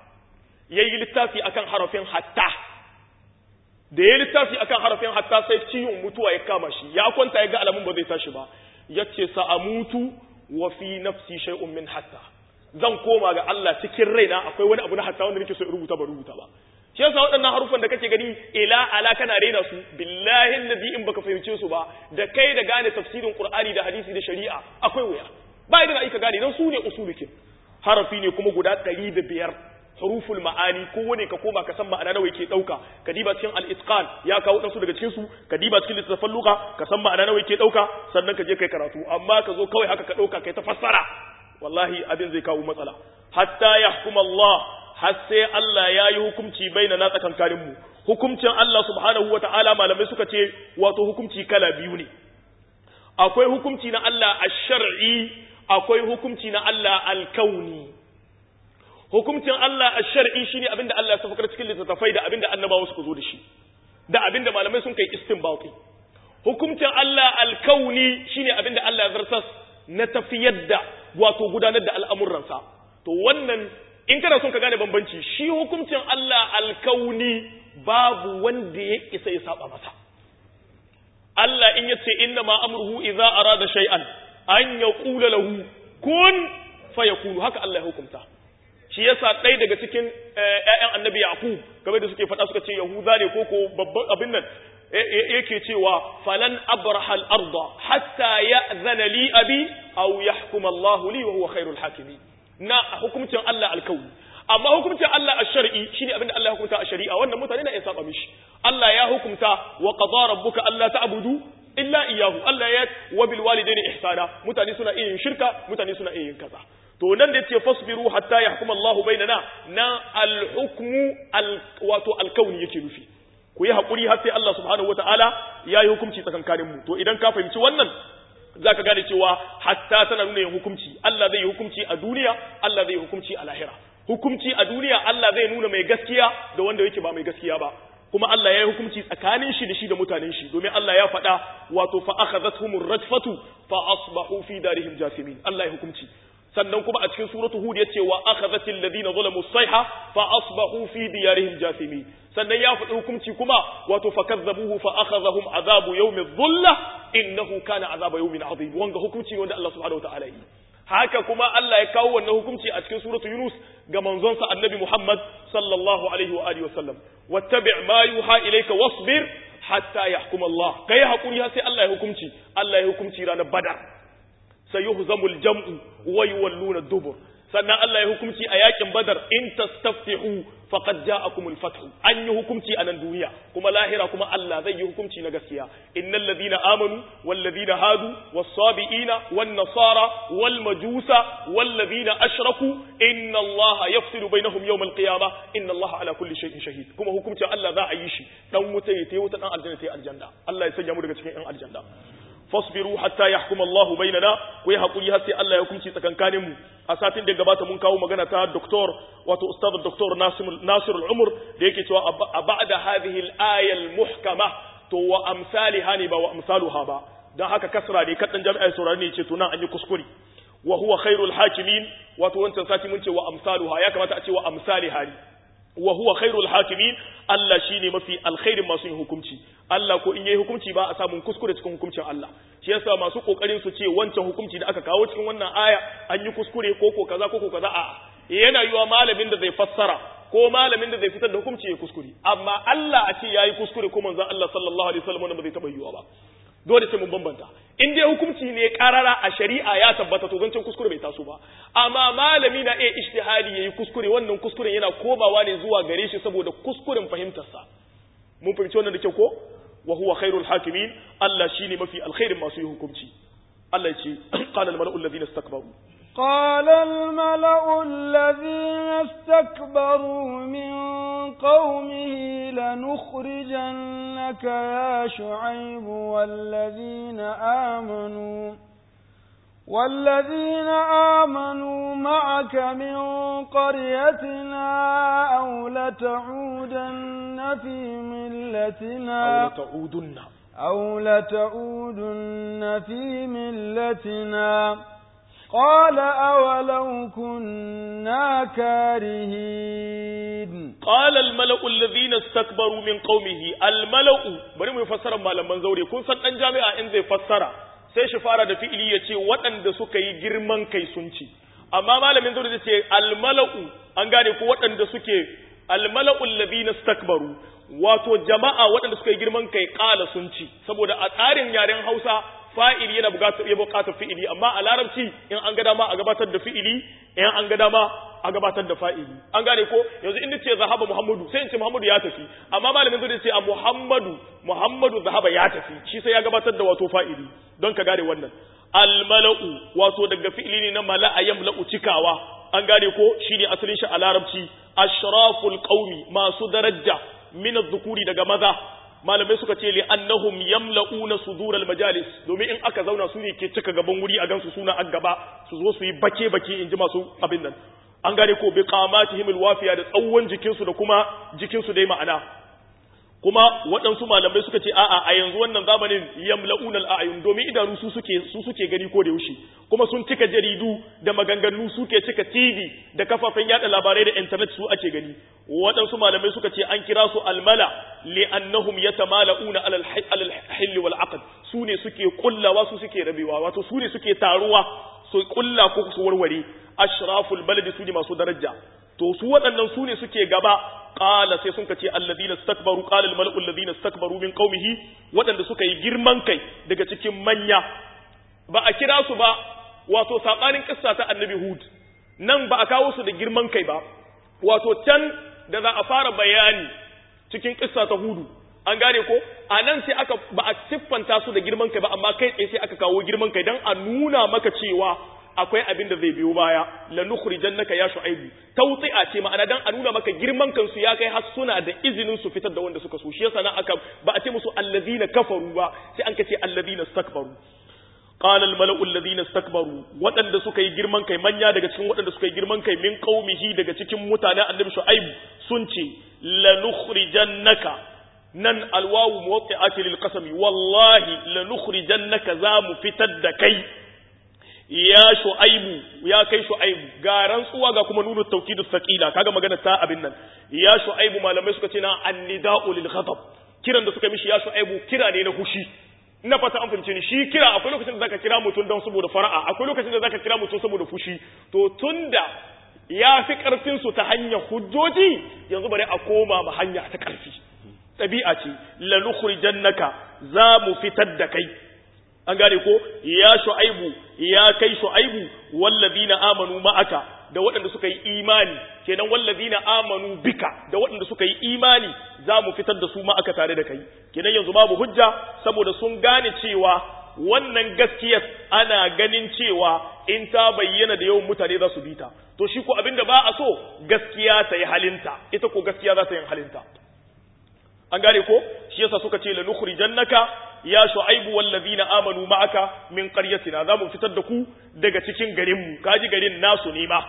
Speaker 1: yayi littafi akan harafin hatta da ya littafi akan harafin hatta sai ciwon mutuwa ya kama shi ya kwanta ya ga alamun ba zai tashi ba yace sa'amutu wa fi nafsi shay'un min hatta zan koma ga Allah cikin raina akwai wani abu na hatta wanda nake so in rubuta ba rubuta ba shi yasa waɗannan harufan da kake gani ila ala kana raina su billahi alladhi in baka fahimce su ba da kai da gane tafsirin qur'ani da hadisi da shari'a akwai wuya ba idan aika gane dan su ne usulukin harafi ne kuma guda 105 huruful ma'ani ko wane ka koma ka san ma'ana nawa yake dauka ka diba cikin al-itqan ya kawo dan su daga cikin su ka diba cikin littafin lugha ka san ma'ana nawa yake dauka sannan ka je kai karatu amma ka zo kawai haka ka dauka kai ta fassara wallahi abin zai kawo matsala hatta yahkum Allah har sai Allah ya yi hukunci baina na tsakankanin mu hukuncin Allah subhanahu wata'ala malamai suka ce wato hukunci kala biyu ne akwai hukunci na Allah ash-shar'i akwai hukunci na Allah al-kauni hukuncin Allah a shar'i shine abinda Allah ya safakar cikin littattafai da abinda annabawa suka zo da shi da abinda malamai sun kai istinbati hukuncin Allah alkauni shine abinda Allah ya zartas na tafiyar da wato gudanar da al'amuransa to wannan in kana son ka gane bambanci shi hukuncin Allah alkauni babu wanda ya isa ya saba masa Allah in yace inna ma amruhu idza arada shay'an an yaqula lahu kun fayakunu haka Allah ya hukunta shi yasa ɗaya daga cikin ƴaƴan annabi yaqub game da suke faɗa suka ce yahuda ne ko ko babban abin nan yake cewa falan abraha al-arda hatta ya'zana li abi aw yahkum Allah li wa huwa khairul hakimin na hukuncin Allah alkauni amma hukuncin Allah a shari'i shine abinda Allah ya hukunta a shari'a wannan mutane na iya saba mishi Allah ya hukunta wa qadara rabbuka alla ta'budu illa iyyahu Allah ya wa bil walidaini ihsana mutane suna iya yin shirka mutane suna iya yin kaza to nan da yace fasbiru hatta yahkum Allahu bainana na al hukmu al wato al kauni yake nufi ku yi hakuri har sai Allah subhanahu wataala ya yi hukunci tsakankanin mu to idan ka fahimci wannan za ka gane cewa hatta tana nuna yin hukunci Allah zai yi hukunci a duniya Allah zai yi hukunci a lahira hukunci a duniya Allah zai nuna mai gaskiya da wanda yake ba mai gaskiya ba kuma Allah ya yi hukunci tsakanin shi da shi da mutanen shi domin Allah ya faɗa wato fa akhadhatuhumur rajfatu fa asbahu fi darihim jasimin Allah ya hukunci sannan kuma a cikin suratu hud yace wa akhadhatil ladina zalamu sayha fa asbahu fi diyarihim jasimin sannan ya faɗi hukunci kuma wato fa kazzabuhu fa akhadhahum azabu yawmi dhulla innahu kana azaba yawmin azim wanga hukunci wanda Allah subhanahu wataala yi haka kuma Allah ya kawo wannan hukunci a cikin suratu Yunus ga manzonsa Annabi Muhammad sallallahu alaihi wa alihi wasallam wattabi' ma yuha ilayka wasbir hatta yahkum Allah kai hakuri har sai Allah ya hukunci Allah ya hukunci ranar Badar sayuhzamul jam'u wa yuwalluna dubur sannan Allah ya hukunci a yakin Badar in tastaftihu faqad ja'akumul fathu an yi hukunci a nan duniya kuma lahira kuma Allah zai yi hukunci na gaskiya innal ladina amanu wal ladina hadu was sabiina wan nasara wal majusa wal ladina ashraku inna Allah yafsilu bainahum yawm al qiyamah inna Allah ala kulli shay'in shahid kuma hukuncin Allah za a yi shi dan wuta ya tayi wuta dan aljanna tayi aljanna Allah ya sanya mu daga cikin yan aljanna fasbiru hatta yahkum Allahu bainana ku yi hakuri har sai Allah ya hukunci tsakankanin mu a satin da gabata mun kawo magana ta doktor wato ustad doktor Nasir al-Umr da yake cewa a ba'da hadhihi al-aya al-muhkama to wa amsalha ne ba wa amsaluha ba dan haka kasra ne kadan jami'ai saurari ne ce to nan an yi kuskure wa huwa khairul hakimin wato wancan sati mun ce wa amsaluha ya kamata a ce wa amsalha ne wa huwa khairul hakimin Allah shine mafi alkhairin masu yin hukunci Allah ko in yayi hukunci ba a samun kuskure cikin hukuncin Allah shi yasa masu kokarin su ce wancan hukunci da aka kawo cikin wannan aya an yi kuskure ko ko kaza ko ko kaza a yana yiwa malamin da zai fassara ko malamin da zai fitar da hukunci ya kuskure amma Allah a ce yayi kuskure ko manzon Allah sallallahu alaihi wasallam wannan ba zai taba yiwa ba dole sai mun bambanta in dai hukunci ne karara a shari'a ya tabbata to zancen kuskure bai taso ba amma malami na iya ijtihadi yayi kuskure wannan kuskuren yana komawa ne zuwa gare shi saboda kuskuren fahimtarsa mun fahimci wannan da kyau ko wa huwa khairul hakimin Allah shine mafi alkhairin masu yi hukunci Allah ya ce qala al mala'u alladhina istakbaru
Speaker 2: قال الملأ الذين استكبروا من قومه لنخرجنك يا شعيب والذين آمنوا والذين آمنوا معك من قريتنا أو لتعودن في ملتنا
Speaker 1: أو لتعودن
Speaker 2: أو لتعودن في ملتنا قال أولو كنا كارهين
Speaker 1: قال الملأ الذين استكبروا من قومه الملأ bari mu fassara malaman zaure kun san dan jami'a in zai fassara sai shi fara da fi'ili ya ce waɗanda suka yi girman kai sun ci amma malamin zaure zai ce almala'u an gane ko waɗanda suke almala'u alladhina istakbaru wato jama'a waɗanda suka yi girman kai ƙala sun ci saboda a tsarin yaren Hausa fa'ili yana buƙatar ya buƙatar fi'ili amma a larabci in an ga dama a gabatar da fi'ili in an ga dama a gabatar da fa'ili an gane ko yanzu in ce zahaba muhammadu sai in ce muhammadu ya tafi amma malamin zai ce a muhammadu muhammadu zahaba ya tafi shi sai ya gabatar da wato fa'ili don ka gane wannan almala'u wato daga fi'ili ne na mala'a yamla'u cikawa an gane ko shine asalin shi a larabci ashraful qaumi masu daraja min dhukuri daga maza malamai suka ce li annahum yamla'una sudural majalis domin in aka zauna su ne ke cika gaban wuri a gansu suna an gaba su zo su yi bake bake in ji masu abin nan an gane ko bi qamatihim alwafiya da tsawon jikinsu da kuma jikinsu dai ma'ana kuma waɗansu malamai suka ce a'a a yanzu wannan zamanin yamla'una al'ayun domin idanu su suke su suke gani ko da yaushe kuma sun cika jaridu da maganganu suke cika TV da kafafen yada labarai da internet su ake gani waɗansu malamai suka ce an kira su almala li'annahum yatamala'una alal alal hill wal aqd su ne suke kullawa su suke rabewa wato su ne suke taruwa su kulla ko su warware ashraful baladi su ne masu daraja to su waɗannan su ne suke gaba qala sai sun ce alladhina istakbaru qala almala'u alladhina istakbaru min qaumihi waɗanda suka yi girman kai daga cikin manya ba a kira su ba wato sabanin kissa ta annabi hud nan ba a kawo su da girman kai ba wato can da za a fara bayani cikin kissa ta hudu an gane ko a nan sai aka ba a siffanta su da girman kai ba amma kai tsaye sai aka kawo girman kai dan a nuna maka cewa akwai abin da zai biyo baya la nukhrijannaka ya shu'aibu tawti'a ce ma'ana dan a nuna maka girman kansu ya kai har suna da izinin su fitar da wanda suka so shi yasa nan aka ba a ce musu allazina kafaru ba sai an kace allazina istakbaru qala al mala'u allazina istakbaru wadanda suka yi girman kai manya daga cikin wadanda suka yi girman kai min qaumihi daga cikin mutanen annabi shu'aibu sun ce la nukhrijannaka nan alwawu muwatti'ati lil qasami wallahi la nukhrijannaka za mu fitar da kai ya shu'aibu ya kai shu'aibu ga rantsuwa ga kuma nunu tawkidu thaqila kaga magana ta abin nan ya shu'aibu malamai suka ce na annida'u lil ghadab kiran da suka mishi ya shu'aibu kira ne na hushi ina fata an fahimce ni shi kira akwai lokacin da zaka kira mutum don saboda fara'a akwai lokacin da zaka kira mutum saboda fushi to tunda ya fi karfin su ta hanyar hujjoji yanzu bari a koma ma hanya ta karfi ɗabi'a ce la nukhrijannaka za mu fitar da kai an gane ko ya shu'aibu ya kai shu'aibu wallazina amanu ma'aka da waɗanda suka yi imani kenan wallazina amanu bika da waɗanda suka yi imani za mu fitar da su ma'aka tare da kai kenan yanzu babu hujja saboda sun gane cewa wannan gaskiyar ana ganin cewa in ta bayyana da yawan mutane za su bi ta to shi ko abinda ba a so gaskiya ta yi halinta ita ko gaskiya za ta yi halinta an gane ko shi yasa suka ce la nukhrijannaka ya shu'aibu wallazina amanu ma'aka min qaryatina zamu fitar da ku daga cikin garin mu kaji garin nasu ne ma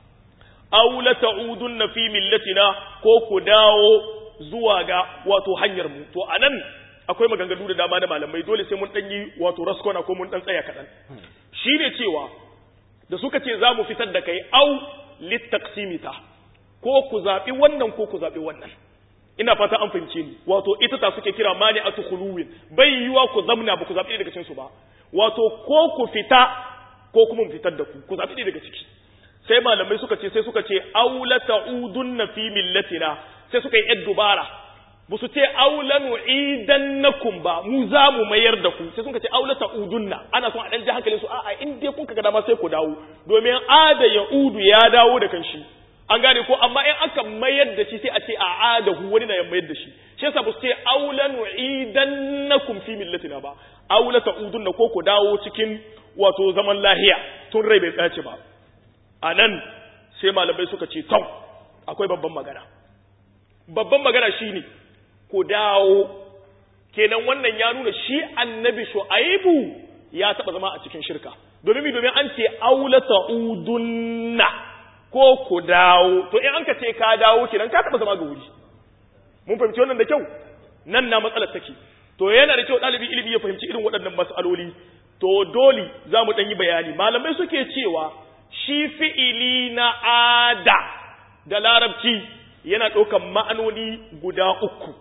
Speaker 1: aw la ta'udunna fi millatina ko ku dawo zuwa ga wato hanyar mu to anan akwai maganganu da dama na malamai dole sai mun dan yi wato raskona ko mun dan tsaya kadan shine cewa da suka ce zamu fitar da kai aw litaqsimita ko ku zabi wannan ko ku zabi wannan ina fata an fahimce ni wato ita ta suke kira mani atu khuluwin bai yiwa ku zamna ba ku zabi daga cikin su ba wato ko ku fita ko kuma mu fitar da ku ku zabi daga ciki sai malamai suka ce sai suka ce aula ta'udunna fi millatina sai suka yi yar dubara ba su ce aula nu'idannakum ba mu za mu mayar da ku sai suka ce aula ta'udunna ana son a dan ji hankalin su a'a in dai kun kaga dama sai ku dawo domin ada ya'udu ya dawo da kanshi an gane ko amma in aka mayar da shi sai a ce a adahu wani na ya mayar da shi shi yasa ba su ce aula nu'idannakum fi millatina ba aula ta'udunna ko ku dawo cikin wato zaman lahiya tun rai bai tsace ba anan sai malamai suka ce tom akwai babban magana babban magana shine ku dawo kenan wannan ya nuna shi annabi shu'aibu ya taba zama a cikin shirka domin domin an ce aula ta'udunna ko ku dawo to in an ka ce ka dawo kenan ka taba zama ga wuri mun fahimci wannan da kyau nan na matsalar take to yana da kyau ɗalibi ilimi ya fahimci irin waɗannan mas'aloli to dole za mu ɗan yi bayani malamai suke cewa shi fi'ili na ada da larabci yana ɗaukan ma'anoni guda uku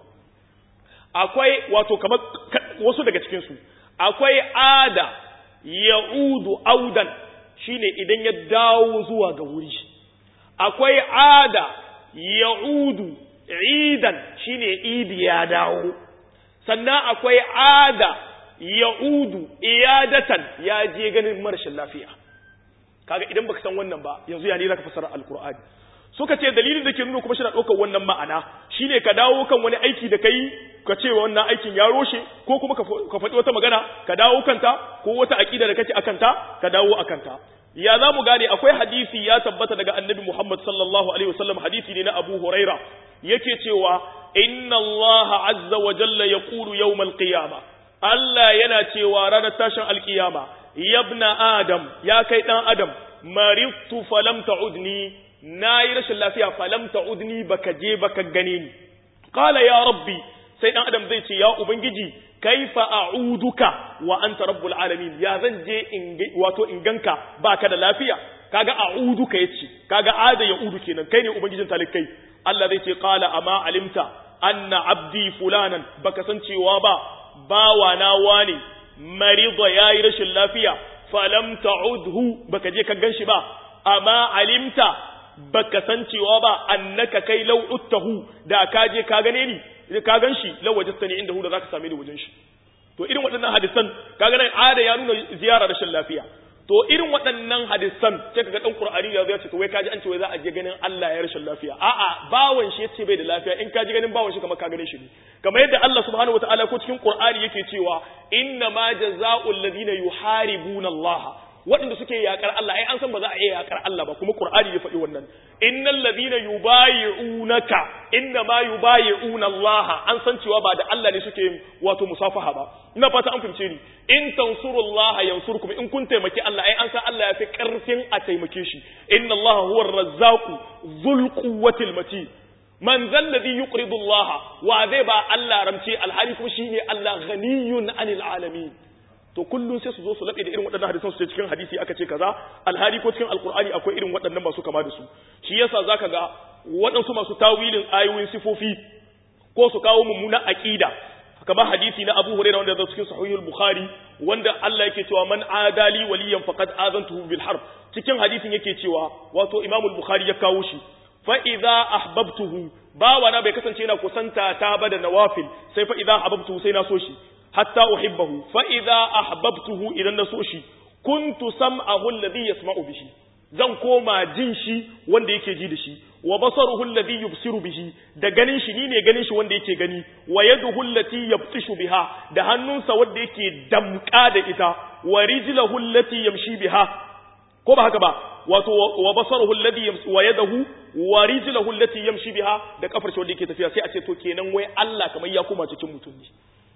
Speaker 1: akwai wato kamar wasu daga cikinsu akwai ada ya'udu audan shine idan ya dawo zuwa ga wuri akwai ada ya'udu idan shine idi ya dawo sannan akwai ada ya'udu iyadatan ya je ganin marashin lafiya kaga idan baka san wannan ba yanzu ya ne zaka fasara alqur'ani suka ce dalilin da ke nuna kuma shi na ɗaukar wannan ma'ana shine ka dawo kan wani aiki da kai ka ce wannan aikin ya roshe ko kuma ka faɗi wata magana ka dawo kanta ko wata aƙida da kake akanta ka dawo akanta ya za mu gane akwai hadisi ya tabbata daga annabi Muhammad sallallahu alaihi wasallam hadisi ne na Abu Huraira yake cewa inna Allah azza wa jalla yaqulu yawmal qiyama Allah yana cewa ranar tashin alkiyama yabna adam ya kai dan adam maridtu falam ta'udni nayi rashin lafiya falam ta'udni baka je baka gane ni qala ya rabbi sai dan adam zai ce ya ubangiji kaifa a'uduka wa anta rabbul alamin ya zan je in wato in ganka baka da lafiya kaga a'uduka yace kaga ada ya udu kenan kai ne ubangijin talikai Allah zai ce qala ama alimta anna abdi fulanan baka san cewa ba bawa na wani marida yayi rashin lafiya falam ta'udhu baka je ka ganshi ba amma alimta baka san cewa ba annaka kai law uttahu da ka je ka gane ni ka ganshi law wajadtani indahu da zaka same ni wajen shi to irin waɗannan hadisan kaga nan ada ya nuna ziyara rashin lafiya to irin waɗannan hadisan sai kaga dan qur'ani ya zo ya ce to wai kaji an ce wai za a je ganin Allah ya rashin lafiya a'a bawan shi yace bai da lafiya in kaji ganin bawan shi kamar ka gane shi ne kamar yadda Allah subhanahu wataala ko cikin qur'ani yake cewa inna ma jazaa'ul ladina yuharibuna Allah waɗanda suke yakar Allah ai an san ba za a iya yakar Allah ba kuma Qur'ani ya faɗi wannan innal ladina yubayi'unaka inna ma yubayi'una Allah an san cewa ba da Allah ne suke wato musafaha ba ina fata an fahimce ni in tansurullah yansurkum in kun taimaki Allah ai an san Allah ya fi karfin a taimake shi inna Allah huwa ar-razzaqu dhul quwwati matin man zal ladhi yuqridu Allah wa zai ba Allah ramce alhali kuma shine Allah ghaniyun anil alamin to kullum sai su zo su laɓe da irin waɗannan hadisan su ce cikin hadisi aka ce kaza alhali ko cikin alkur'ani akwai irin waɗannan masu kama da su shi yasa zaka ga waɗansu masu tawilin ayoyin sifofi ko su kawo mummuna aqida kamar hadisi na Abu Hurairah wanda zai cikin sahihul Bukhari wanda Allah yake cewa man adali waliyan faqad azantuhu bil harb cikin hadisin yake cewa wato Imam al-Bukhari ya kawo shi fa idza ahbabtuhu bawana bai kasance yana kusanta ta ba da nawafil sai fa idza ahbabtuhu sai na so shi hatta uhibbahu fa idza ahbabtuhu idan na so shi kuntu sam'ahu alladhi yasma'u bihi zan koma jin shi wanda yake ji da shi wa basaruhu alladhi yubsiru bihi da ganin shi ni ne ganin shi wanda yake gani wa yaduhu allati yabtishu biha da hannunsa wanda yake damka da ita wa rijluhu allati yamshi biha ko ba haka ba wato wa basaruhu alladhi wa yadahu wa rijluhu allati yamshi biha da kafar shi wanda yake tafiya sai a ce to kenan wai Allah kamar ya koma cikin mutum ne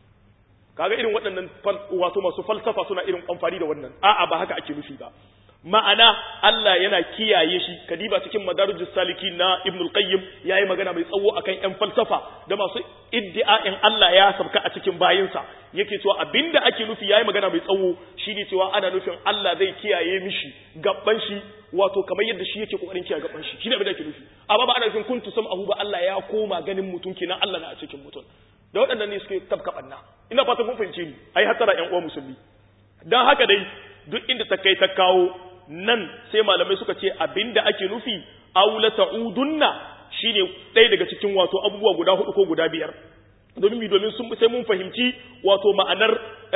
Speaker 1: kaga irin waɗannan wato masu falsafa suna irin amfani da wannan a'a ba haka ake nufi ba ma'ana Allah yana kiyaye shi kadiba cikin madarijus saliki na Ibn al-Qayyim yayi magana mai tsawo akan ƴan falsafa da masu iddia'in Allah ya sabka a cikin bayinsa yake cewa abinda ake nufi yayi magana mai tsawo shine cewa ana nufin Allah zai kiyaye mishi gabban shi wato kamar yadda shi yake kokarin kiyaye gabban shi shine abin da ake nufi amma ba ana nufin kuntu sam'ahu ba Allah ya koma ganin mutum kenan Allah na a cikin mutum da waɗannan ne suke tabka banna ina fatan kun fahimce ni ai hattara ƴan uwa musulmi dan haka dai duk inda ta kai ta kawo nan sai malamai suka ce abinda ake nufi aula ta'udunna shine ɗaya daga cikin wato abubuwa guda hudu ko guda biyar domin mi domin sun sai mun fahimci wato ma'anar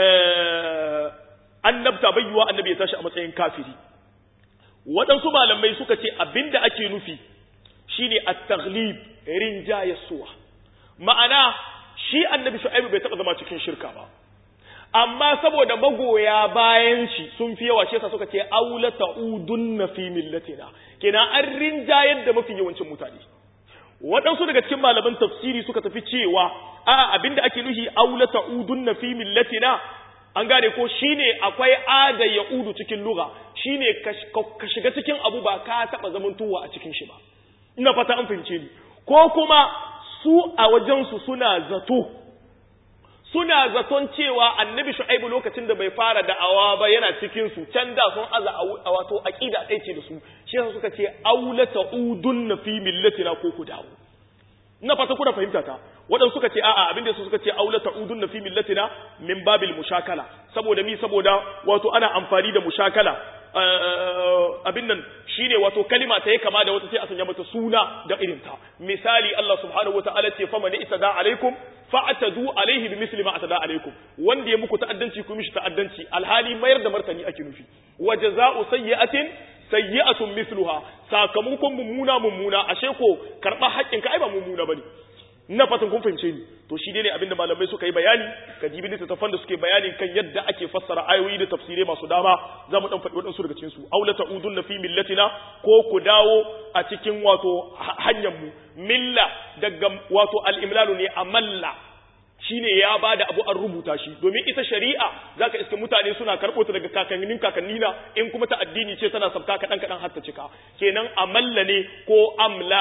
Speaker 1: annabta bayyuwa annabi ya tashi a matsayin kafiri waɗansu malamai suka ce abinda ake nufi shine at-taghlib rinjayasuwa ma'ana shi annabi shu'aibu bai taɓa zama cikin shirka ba amma saboda magoya bayan shi sun fi yawa shi yasa suka ce aula ta'udunna fi millatina kenan an rinjayar da mafi yawancin mutane waɗansu daga cikin malaman tafsiri suka tafi cewa a abinda ake nuhi aula ta'udunna fi millatina an gane ko shine akwai ada ya'udu cikin lugha shine ka shiga cikin abu ba ka taba zamantowa a cikin shi ba ina fata an fahimce ni ko kuma su a wajensu suna zato suna zaton cewa annabi shu'aibu lokacin da bai fara da'awa ba yana cikin su can da sun aza a wato aqida ɗaya ce da su shi yasa suka ce aula ta'udunna fi millatina ko ku dawo ina fata kuna fahimta ta waɗansu suka ce a'a abinda su suka ce aula ta'udunna fi millatina min babil mushakala saboda mi saboda wato ana amfani da mushakala abin nan shine wato kalima ta yi kama da wata sai a sanya mata suna da irin ta misali Allah subhanahu wataala ce faman itada alaikum fa'tadu alaihi bimithli ma atada alaikum wanda ya muku ta'addanci ku mishi ta'addanci alhali mayar da martani ake nufi wa jazaa'u sayyi'atin sayyi'atun mithluha sakamakon mummuna mummuna ashe ko karba haƙƙin ka ai ba mummuna bane ina fatan kun fahimce ni to shi ne abinda malamai suka yi bayani ka jibi littattafan da suke bayani kan yadda ake fassara ayoyi da tafsirai masu dama za mu dan faɗi waɗansu daga cikin su aula ta'udun na fi millatina ko ku dawo a cikin wato hanyar mu milla daga wato al-imlalu ne amalla shine ya bada abu an rubuta shi domin ita shari'a zaka iske mutane suna karɓo ta daga kakannin kakannina in kuma ta addini ce tana sabka kaɗan kaɗan har ta cika kenan amalla ne ko amla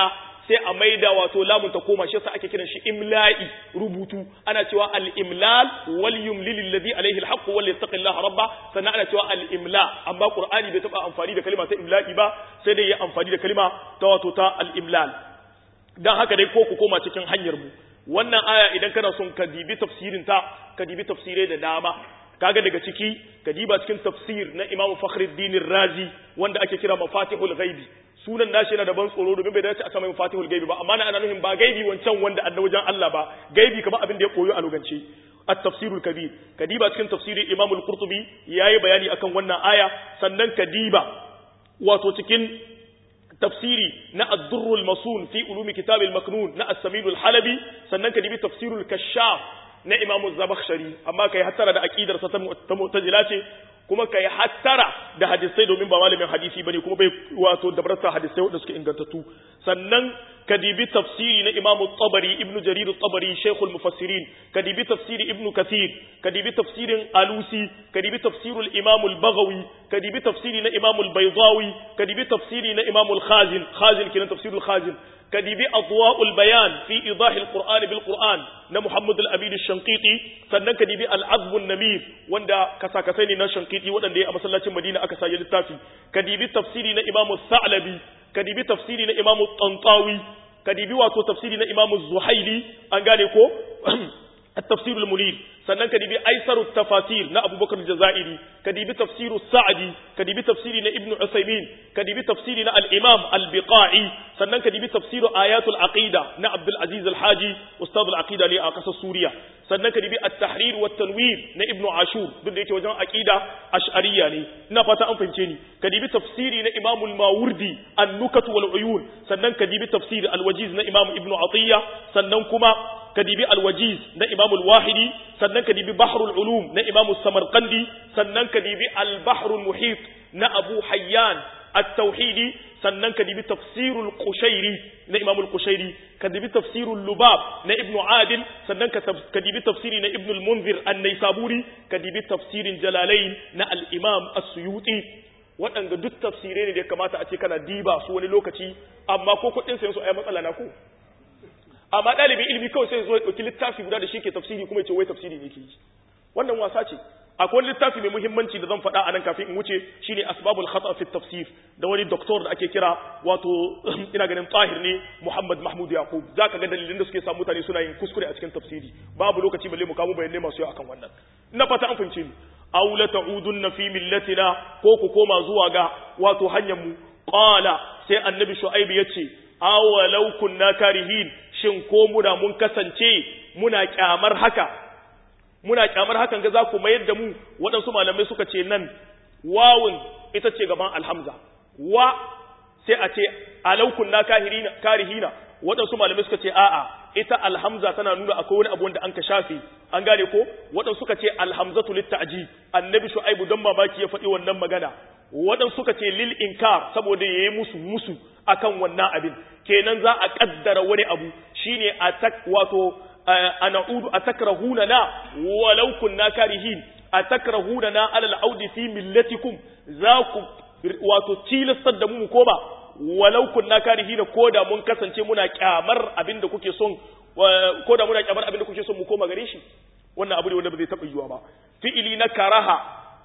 Speaker 1: sai a maida wato lamun ta koma shi yasa ake kiran shi imla'i rubutu ana cewa al-imlal wal yumlil alladhi alayhi al-haqq wal yattaqillaha rabba sannan ana cewa al-imla amma qur'ani bai taba amfani da kalma ta imla'i ba sai dai ya amfani da kalma ta wato ta al-imlal dan haka dai ko ku koma cikin hanyar mu wannan aya idan kana son ka dibi tafsirin ta ka dibi tafsirai da dama kaga daga ciki ka diba cikin tafsir na Imam Fakhruddin Razi wanda ake kira Mafatihul Ghaibi sunan nashi yana da ban tsoro domin bai dace a sama Mafatihul Ghaibi ba amma na ana nufin ba gaibi wancan wanda annabi wajen Allah ba gaibi kamar abin da ya koyo a lugance at-tafsirul kabir kadiba cikin tafsirin Imam al-Qurtubi yayi bayani akan wannan aya sannan kadiba wato cikin tafsiri na ad-durrul masun fi ulumi kitab al-maknun na as-samil al-halabi sannan kadibi tafsirul kashaf na Imam Zabakhshari amma kai hattara da aqidar sa ta mu'tazila ce kuma kai hattara da hadisai domin ba malamin hadisi bane kuma bai wato da barasa hadisai wanda suke ingantattu sannan kadibi tafsiri na Imam Tabari Ibn Jarir Tabari Sheikh al-Mufassirin kadibi tafsiri Ibn Kathir kadibi tafsirin Alusi kadibi tafsirul Imam al-Baghawi kadibi tafsiri na Imam al-Baydawi kadibi tafsiri na Imam al-Khazin Khazin kinan tafsirul Khazin كديبي أضواء البيان في إيضاح القرآن بالقرآن نا محمد الأمين الشنقيطي سنن كديبي العذب النمير وندا كسا كسيني نا شنقيطي ودن دي أمسلاة مدينة أكسا يلتافي كديبي تفسيري نا إمام الثعلبي كديبي تفسيري نا إمام الطنطاوي كديبي واتو تفسيري نا إمام الزحيلي أنغانيكو التفسير المنير sannan ka dibi aisaru tafasir na abubakar jazairi ka dibi tafsiru sa'adi ka dibi tafsiri na ibnu usaymin ka dibi tafsiri na al-imam al-biqai sannan ka dibi tafsiru ayatul aqida na abdul aziz al-haji ustad al-aqida ne a kasar suriya sannan ka dibi at-tahrir wa tanwir na ibnu ashur duk da yake wajen aqida ash'ariyya ne ina fata an fahimce ni ka dibi tafsiri na imam al-mawardi an-nukat wal uyun sannan ka dibi tafsir al-wajiz na imam ibnu atiya sannan kuma kadibi alwajiz na imam al-wahidi sannan kadibi bahrul ulum na imam samarqandi sannan kadibi al-bahrul muhit na abu hayyan at-tauhidi sannan kadibi tafsirul qushairi na imam al-qushairi kadibi tafsirul lubab na ibn adil sannan kadibi tafsiri na ibn al-munzir an-naisaburi kadibi tafsirin jalalain na al-imam as-suyuti waɗanda duk tafsirai ne da ya kamata a ce kana diba su wani lokaci amma ko kuɗin sayan su ai matsala na ko amma ɗalibin ilimi kawai sai zo ya ɗauki littafi guda da shi ke tafsiri kuma ya ce wai tafsiri ne ke yi wannan wasa ce akwai littafi mai muhimmanci da zan faɗa a nan kafin in wuce shine asbabul khata fi tafsir da wani doktor da ake kira wato ina ganin tahir ne Muhammad Mahmud Yaqub zaka ga dalilin da suke sa mutane suna yin kuskure a cikin tafsiri babu lokaci balle mu kawo bayanai masu yawa akan wannan ina fata an fahimce ni aw la ta'udunna fi millatina ko ku koma zuwa ga wato hanyar mu qala sai annabi shu'aib yace awalau kunna karihin shin ko muna mun kasance muna kyamar haka muna kyamar hakan ga za ku mayar da mu waɗansu malamai suka ce nan wawun ita ce gaban alhamza wa sai a ce alau kunna karihina waɗansu malamai suka ce a'a ita alhamza tana nuna akwai wani abu wanda an ka shafe an gane ko waɗansu suka ce alhamzatu litta'ji annabi shu'aibu don mamaki ya faɗi wannan magana waɗansu suka ce lil inkar saboda yayi musu musu akan wannan abin kenan za a kaddara wani abu shine a wato ana'udu atakrahuna na walau kunna karihin atakrahuna na alal audi fi millatikum za ku wato tilastar da mu ko ba walau kunna karihina ko da mun kasance muna kyamar abin da kuke son ko da muna kyamar abin da kuke son mu koma gare shi wannan abu ne wanda ba zai taɓa yiwa ba fi'ili na karaha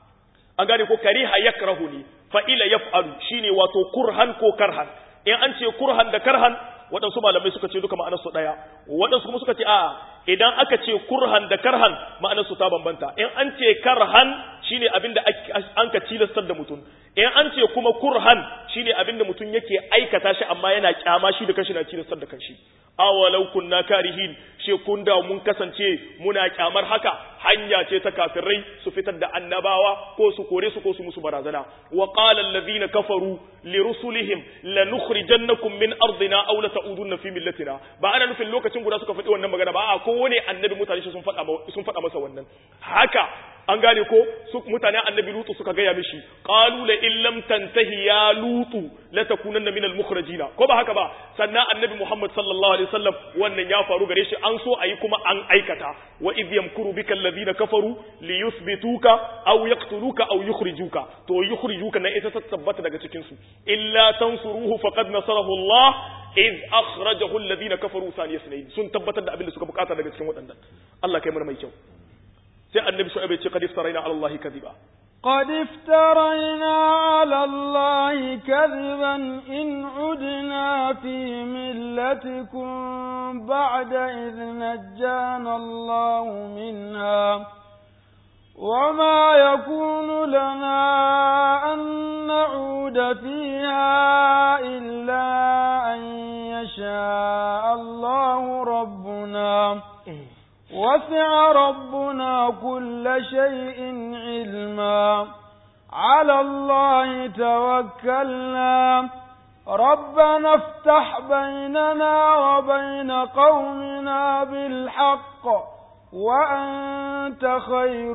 Speaker 1: an gane ko kariha yakrahu ne fa'ila yaf'alu shine wato kurhan ko karhan in an ce kurhan da karhan waɗansu malamai suka ce duka ma'anarsu ɗaya waɗansu kuma suka ce a'a idan aka ce kurhan da karhan ma'anarsu ta bambanta in an ce karhan shine abin da an ka tilastar da mutum in an ce kuma kurhan shine abin da mutum yake aikata shi amma yana kyama shi da kashi na tilastar da kanshi awalau kunna karihin she kun da mun kasance muna kyamar haka hanya ce ta kafirai su fitar da annabawa ko su kore su ko su musu barazana wa qala allazina kafaru li rusulihim lanukhrijannakum min ardina aw la ta'udunna fi millatina ba ana nufin lokacin guda suka faɗi wannan magana ba a kowane annabi mutane sun faɗa sun faɗa masa wannan haka an gane ko su mutane annabi lutu suka gaya mishi qalu la in lam tantahi ya lutu la takunanna min al mukhrajina ko ba haka ba sannan annabi muhammad sallallahu alaihi wasallam wannan ya faru gare shi an so ayi kuma an aikata wa idh yamkuru bika alladhina kafaru li yuthbituka aw yaqtuluka aw yukhrijuka to yukhrijuka na ita ta tabbata daga cikin su illa tansuruhu faqad nasarahu allah iz akhrajahu alladhina kafaru thaniya sunayn sun tabbatar da abin da suka bukata daga cikin waɗannan Allah kai mana mai kyau sai annabi shu'aib ya ce qad iftaraina ala allahi kadhiba
Speaker 2: قد افترينا على الله كذبا إن عدنا في ملتكم بعد إذ نجانا الله منها وما يكون لنا أن نعود فيها إلا أن يشاء الله ربنا وسع ربنا كل شيء علما على الله توكلنا ربنا افتح بيننا وبين قومنا بالحق وأنت خير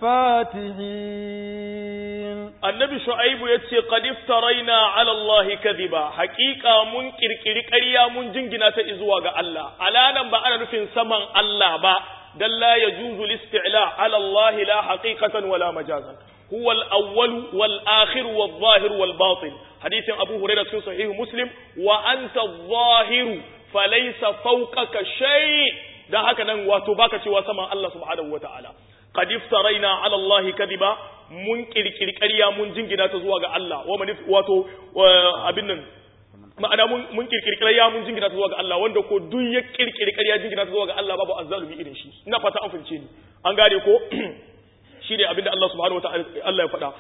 Speaker 2: الفاتحين
Speaker 1: annabi shu'aibu ya ce qad iftaraina ala Allah kadhiba haqiqa mun kirkiri ƙarya mun jingina ta zuwa ga Allah alanan ba ana nufin saman Allah ba dan la yajuzu al-isti'la ala Allah la haqiqatan wala majazan huwa al-awwal wal akhir wal zahir wal batin hadithin abu hurairah cikin sahih muslim wa anta adh-dhahir falaysa fawqaka shay dan haka nan wato baka cewa saman Allah subhanahu wataala qad iftaraina ala Allah kadhiba mun kirkiri ƙarya mun jingina ta zuwa ga Allah wa manif wato abin nan ma'ana mun mun kirkiri ƙarya mun jingina ta zuwa ga Allah wanda ko duk ya kirkiri ƙarya jingina ta zuwa ga Allah babu azzalumi irin shi ina fata an fahimce ni an gane ko shi ne abin da Allah subhanahu wa ta'ala Allah ya faɗa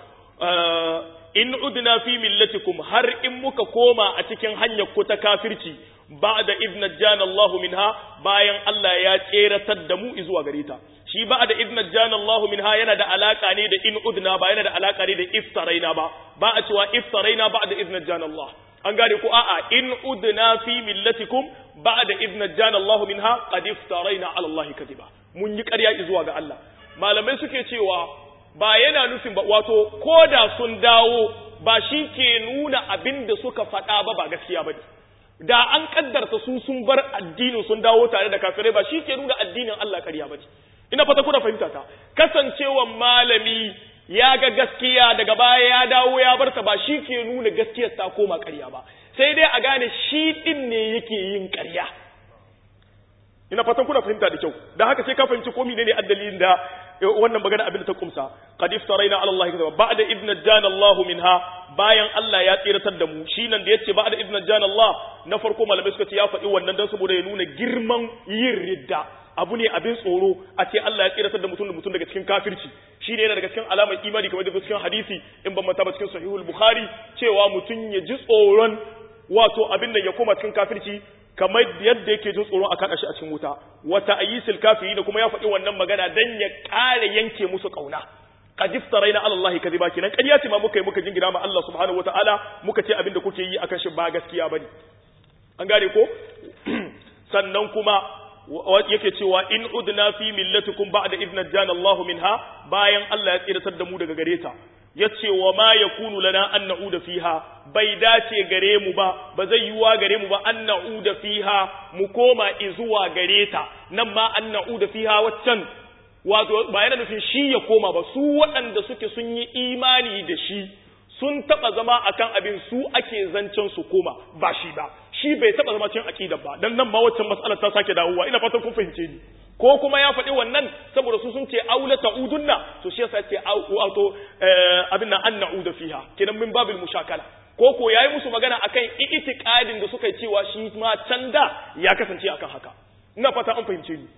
Speaker 1: in udna fi millatikum har in muka koma a cikin hanyar ku ta kafirci ba'da idh najjana Allahu minha bayan Allah ya tseratar da mu zuwa gare ta shi ba'da idh najjana Allahu minha yana da alaka ne da in udna ba yana da alaka ne da iftaraina ba ba a cewa iftaraina ba'da idh najjana Allah an gane ko a'a in udna fi millatikum ba'da idh najjana Allahu minha qad iftaraina 'ala Allah kadiba mun yi ƙarya zuwa ga Allah malamai suke cewa ba yana nufin ba wato koda sun dawo ba shi ke nuna abin da suka faɗa ba ba gaskiya ba ne da an kaddarta su sun bar addinin sun dawo tare da kafirai ba shi ke nuna addinin Allah ƙarya ba ina fata kuna fahimta ta kasancewan malami ya ga gaskiya daga baya ya dawo ya barta ba shi ke nuna gaskiyar ta koma ƙarya ba sai dai a gane shi din ne yake yin ƙarya ina fatan kuna fahimta da kyau da haka sai ka fahimci ko menene addalin da wannan magana abin da ta kumsa qad iftaraina ala allahi kadaba ba'da idh najjana allah minha bayan Allah ya tsiratar da mu shi nan da yace ba'da idh najjana allah na farko malamai suka ce ya faɗi wannan dan saboda ya nuna girman yin ridda abu ne abin tsoro a ce Allah ya tsiratar da mutum da mutum daga cikin kafirci shi ne yana daga cikin alamar imani kamar da cikin hadisi in ban manta ba cikin sahihul bukhari cewa mutum ya ji tsoron wato abin da ya koma cikin kafirci kamar yadda yake jin tsoron a kada shi a cikin wuta wata ayisul kafiri da kuma ya faɗi wannan magana dan ya ƙara yanke musu ƙauna qad iftaraina ala allahi kadhiba kenan ƙarya ce ma muka yi muka jingina ma Allah subhanahu wataala muka ce abin da kuke yi akan shi ba gaskiya bane an gane ko sannan kuma yake cewa in udna fi millatikum ba'da idh najjana Allah minha bayan Allah ya tsiratar da mu daga gare ta yace wa ma yakunu lana an na'uda fiha bai dace gare mu ba ba zai yiwa gare mu ba an na'uda fiha mu koma zuwa gare ta nan ma an na'uda fiha waccan wato ba yana nufin shi ya koma ba su waɗanda suke sun yi imani da shi sun taɓa zama akan abin su ake zancen su koma ba shi ba shi bai taɓa zama cikin aƙidar ba dan nan ma waccan mas'alar ta sake dawowa ina fatan kun fahimce ni ko kuma ya faɗi wannan saboda su sun ce aula ta'udunna to shi yasa ce auto abin nan an na'uda fiha kenan min babil mushakala ko ko yayi musu magana akan itiqadin da suka yi cewa shi ma can da ya kasance akan haka ina fata an fahimce ni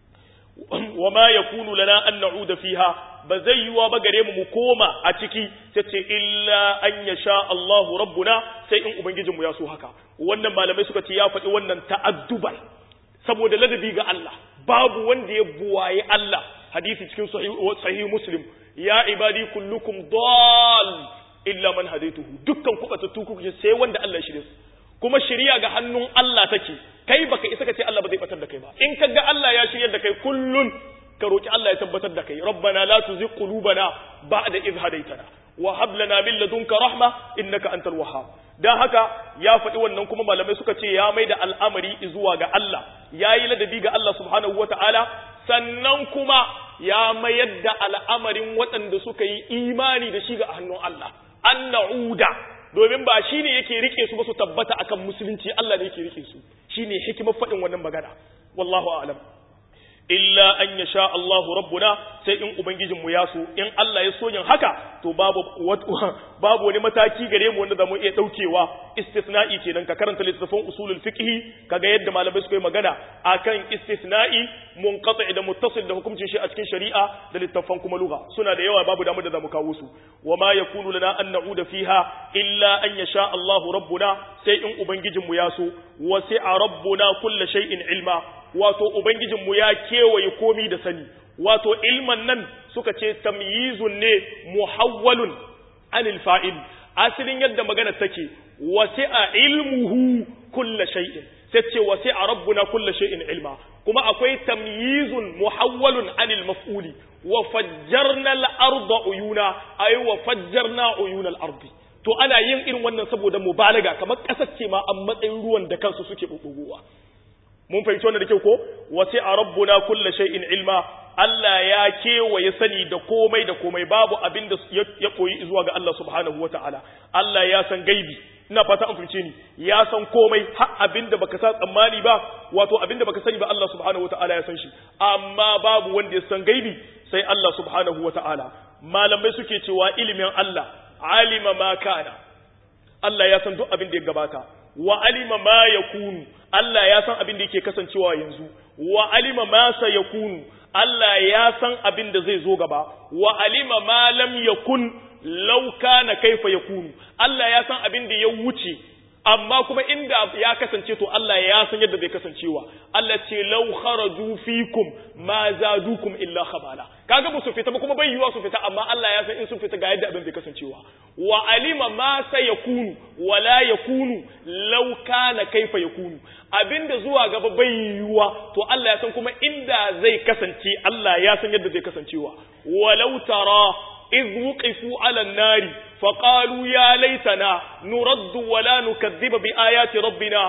Speaker 1: wa ma yakunu lana an na'uda fiha ba zai yiwa ba gare mu mu koma a ciki tace illa an yasha Allahu rabbuna sai in ubangijinmu ya so haka wannan malamai suka ce ya faɗi wannan ta'adduban saboda ladabi ga Allah babu wanda ya buwaye Allah hadisi cikin sahih muslim ya ibadi kullukum dal illa man hadaituhu dukkan ku batattu kuke sai wanda Allah ya shirye su kuma shari'a ga hannun Allah take kai baka isa ka ce Allah ba zai batar da kai ba in ka ga Allah ya shiryar da kai kullun ka roki Allah ya tabbatar da kai rabbana la tuzigh qulubana ba'da idh hadaytana wa hab lana min ladunka rahma innaka antal wahhab dan haka ya faɗi wannan kuma malamai suka ce ya mai da al'amari zuwa ga Allah ya yi ladabi ga Allah subhanahu wata'ala sannan kuma ya mayar da al'amarin waɗanda suka yi imani da shi ga hannun Allah an na'uda domin ba shine yake rike su ba su tabbata akan musulunci Allah ne yake rike su shine hikimar faɗin wannan magana wallahu a'lam illa an ya sha Allahu rabbuna sai in ubangijinmu ya so in Allah ya so yin haka to babu babu wani mataki gare mu wanda zamu iya daukewa istisna'i kenan ka karanta littafin usulul fiqh kaga yadda malamai suka yi magana akan istisna'i munqati da muttasil da hukuncin shi a cikin shari'a da littafan kuma lugha suna da yawa babu damar da zamu kawo su wama yakunu lana an na'uda fiha illa an yasha Allahu rabbuna sai in ubangijinmu ya so wasi'a rabbuna kullu shay'in ilma wato Ubangijinmu ya kewaye komi da sani, wato ilman nan suka ce tamyizun ne muhawwalun anil fa'il, asalin yadda magana take, wasi a ilmuhu kulla shay'in, sai ce wasi a rabbuna kulla shay'in ilma, kuma akwai tamyizun muhawwalun anil maf'uli, wa fajjarna al'arda uyuna, ai wa fajjarna uyuna al'ardi. To ana yin irin wannan saboda mubalaga kamar ƙasar ce ma a matsayin ruwan da kansu suke ɓuɓɓugowa. mun fahimci wannan da kyau ko wasi a rabbuna kulla shay'in ilma Allah ya kewaye sani da komai da komai babu abin da ya koyi zuwa ga Allah subhanahu wata'ala Allah ya san gaibi ina fata an fahimce ni ya san komai har abin da baka sa tsammani ba wato abin da baka sani ba Allah subhanahu wata'ala ya san shi amma babu wanda ya san gaibi sai Allah subhanahu wata'ala malamai suke cewa ilimin Allah alima ma kana Allah ya san duk abin da ya gabata wa alima ma yakunu Allah ya san abin da yake kasancewa yanzu wa alima ma sayakunu Allah ya san abin da zai zo gaba wa alima ma lam yakun law kana kaifa yakunu Allah ya san abin da ya wuce amma kuma inda ya kasance to Allah ya san yadda zai kasancewa Allah ce law kharaju fikum ma zadukum illa khabala kaga ba su fita ba kuma bai yiwa su fita amma Allah ya san in sun fita ga yadda abin zai kasancewa wa alima ma sayakunu wa la yakunu law kana kaifa yakunu abinda zuwa gaba bai yiwa to Allah ya san kuma inda zai kasance Allah ya san yadda zai kasancewa walau tara إذ وقفوا على النار فقالوا يا ليتنا نرد ولا نكذب بآيات ربنا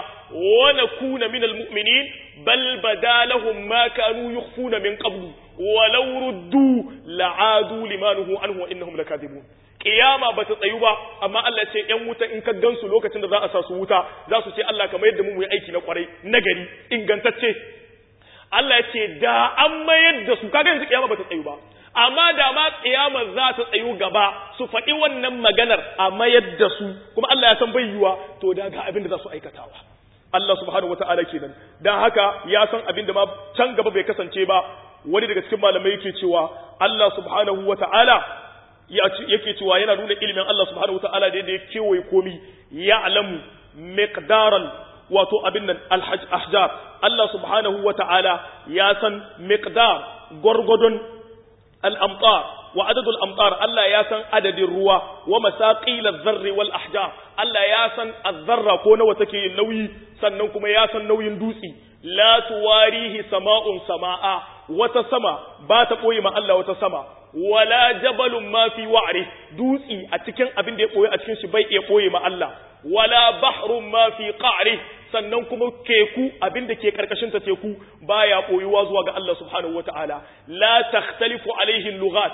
Speaker 1: ونكون من المؤمنين بل بدا لهم ما كانوا يخفون من قبل ولو ردوا لعادوا لما نهوا عنه وإنهم لكاذبون kiyama ba ta tsayu ba amma Allah ce ‘yan wuta in ka gansu lokacin da za a sa su wuta za su ce Allah kamar yadda mu yi aiki na kwarai nagari ingantacce Allah ya ce da an mayar da su kaga yanzu kiyama ba ta tsayu ba amma da ma kiyama za ta tsayu gaba su faɗi wannan maganar a mayar da su kuma Allah ya san bai yiwa to da ga abin da za su aikatawa Allah subhanahu wata'ala kenan dan haka ya san abin da ma can gaba bai kasance ba wani daga cikin malamai yake cewa Allah subhanahu wata'ala yake cewa yana nuna ilimin Allah subhanahu wata'ala da ya kewaye komi ya alamu miqdaran wato abin nan al-ahjar Allah subhanahu wata'ala ya san miqdar gwargwadon الأمطار وعدد الأمطار الله ياسن عدد الروا ومساقيل الذر والأحجار الله ياسن الذرة كون وتكي النوي سننكم ياسن نوي دوسي لا تواريه سماء سماء وتسمى بات قوي ما الله وتسمى ولا جبل ما في وعره دوسي أتكن أبن دي قوي أتكن شبي قوي ما الله ولا بحر ما في قعره sannan kuma keku abin da ke karkashin ta teku baya koyuwa zuwa ga Allah subhanahu wataala la takhtalifu alaihi lughat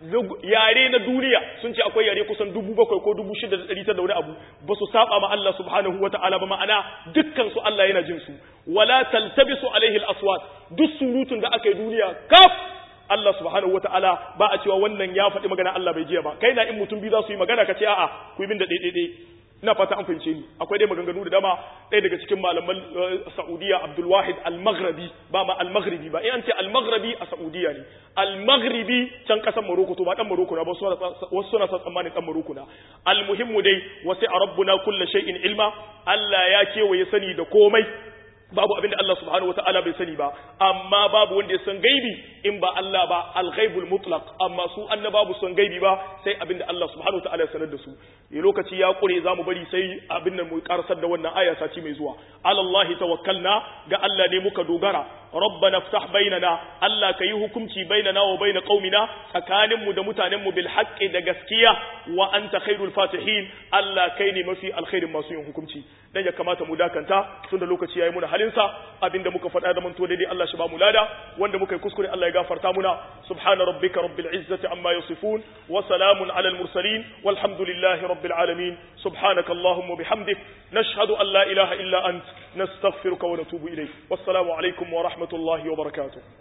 Speaker 1: yare na duniya sun ce akwai yare kusan dubu bakwai ko dubu shida da ɗari da wani abu ba su saba ma Allah subhanahu wa ta'ala ba ma'ana dukkan su Allah yana jin su wala taltabisu alaihi al-aswat duk surutun da aka yi duniya kaf Allah subhanahu wa ta'ala ba a cewa wannan ya faɗi magana Allah bai jiya ba kai na in mutum biyu za su yi magana ka ce a'a ku yi min da ɗaiɗaiɗai ina fata an fahimce ni akwai dai maganganu da dama ɗaya daga cikin malaman Saudiya Abdul Wahid Al-Maghribi ba ma Al-Maghribi ba in an ce Al-Maghribi a Saudiya ne Al-Maghribi can kasar Morocco to ba dan Morocco na ba wasu suna sa tsammanin dan Morocco na Al-muhimmu dai wasi rabbuna kullu shay'in ilma Allah ya kewaye sani da komai babu abin da Allah subhanahu wataala bai sani ba amma babu wanda ya san gaibi in ba Allah ba al-ghaibul mutlaq amma su annaba ba san gaibi ba sai abin da Allah subhanahu wataala ya sanar da su ya lokaci ya kure zamu bari sai abin nan mu karsar da wannan aya sati mai zuwa alallahi tawakkalna ga Allah ne muka dogara rabbana ftah bainana Allah ka yi hukunci bainana wa baina qaumina tsakanin mu da mutanen mu bil haqqi da gaskiya wa anta khairul fatihin Allah kai ne mafi alkhairin masu yin hukunci dan ya kamata mu dakanta tunda lokaci yayi muna halinsa abinda muka faɗa da manto daidai Allah shi ba mu lada wanda muka yi kuskure Allah ya gafarta muna subhana rabbika rabbil izzati amma yasifun wa salamun alal mursalin walhamdulillahi rabbil alamin subhanaka allahumma bihamdik nashhadu an la ilaha illa ant nastaghfiruka wa natubu ilayk wassalamu alaikum wa rahmatullahi wa barakatuh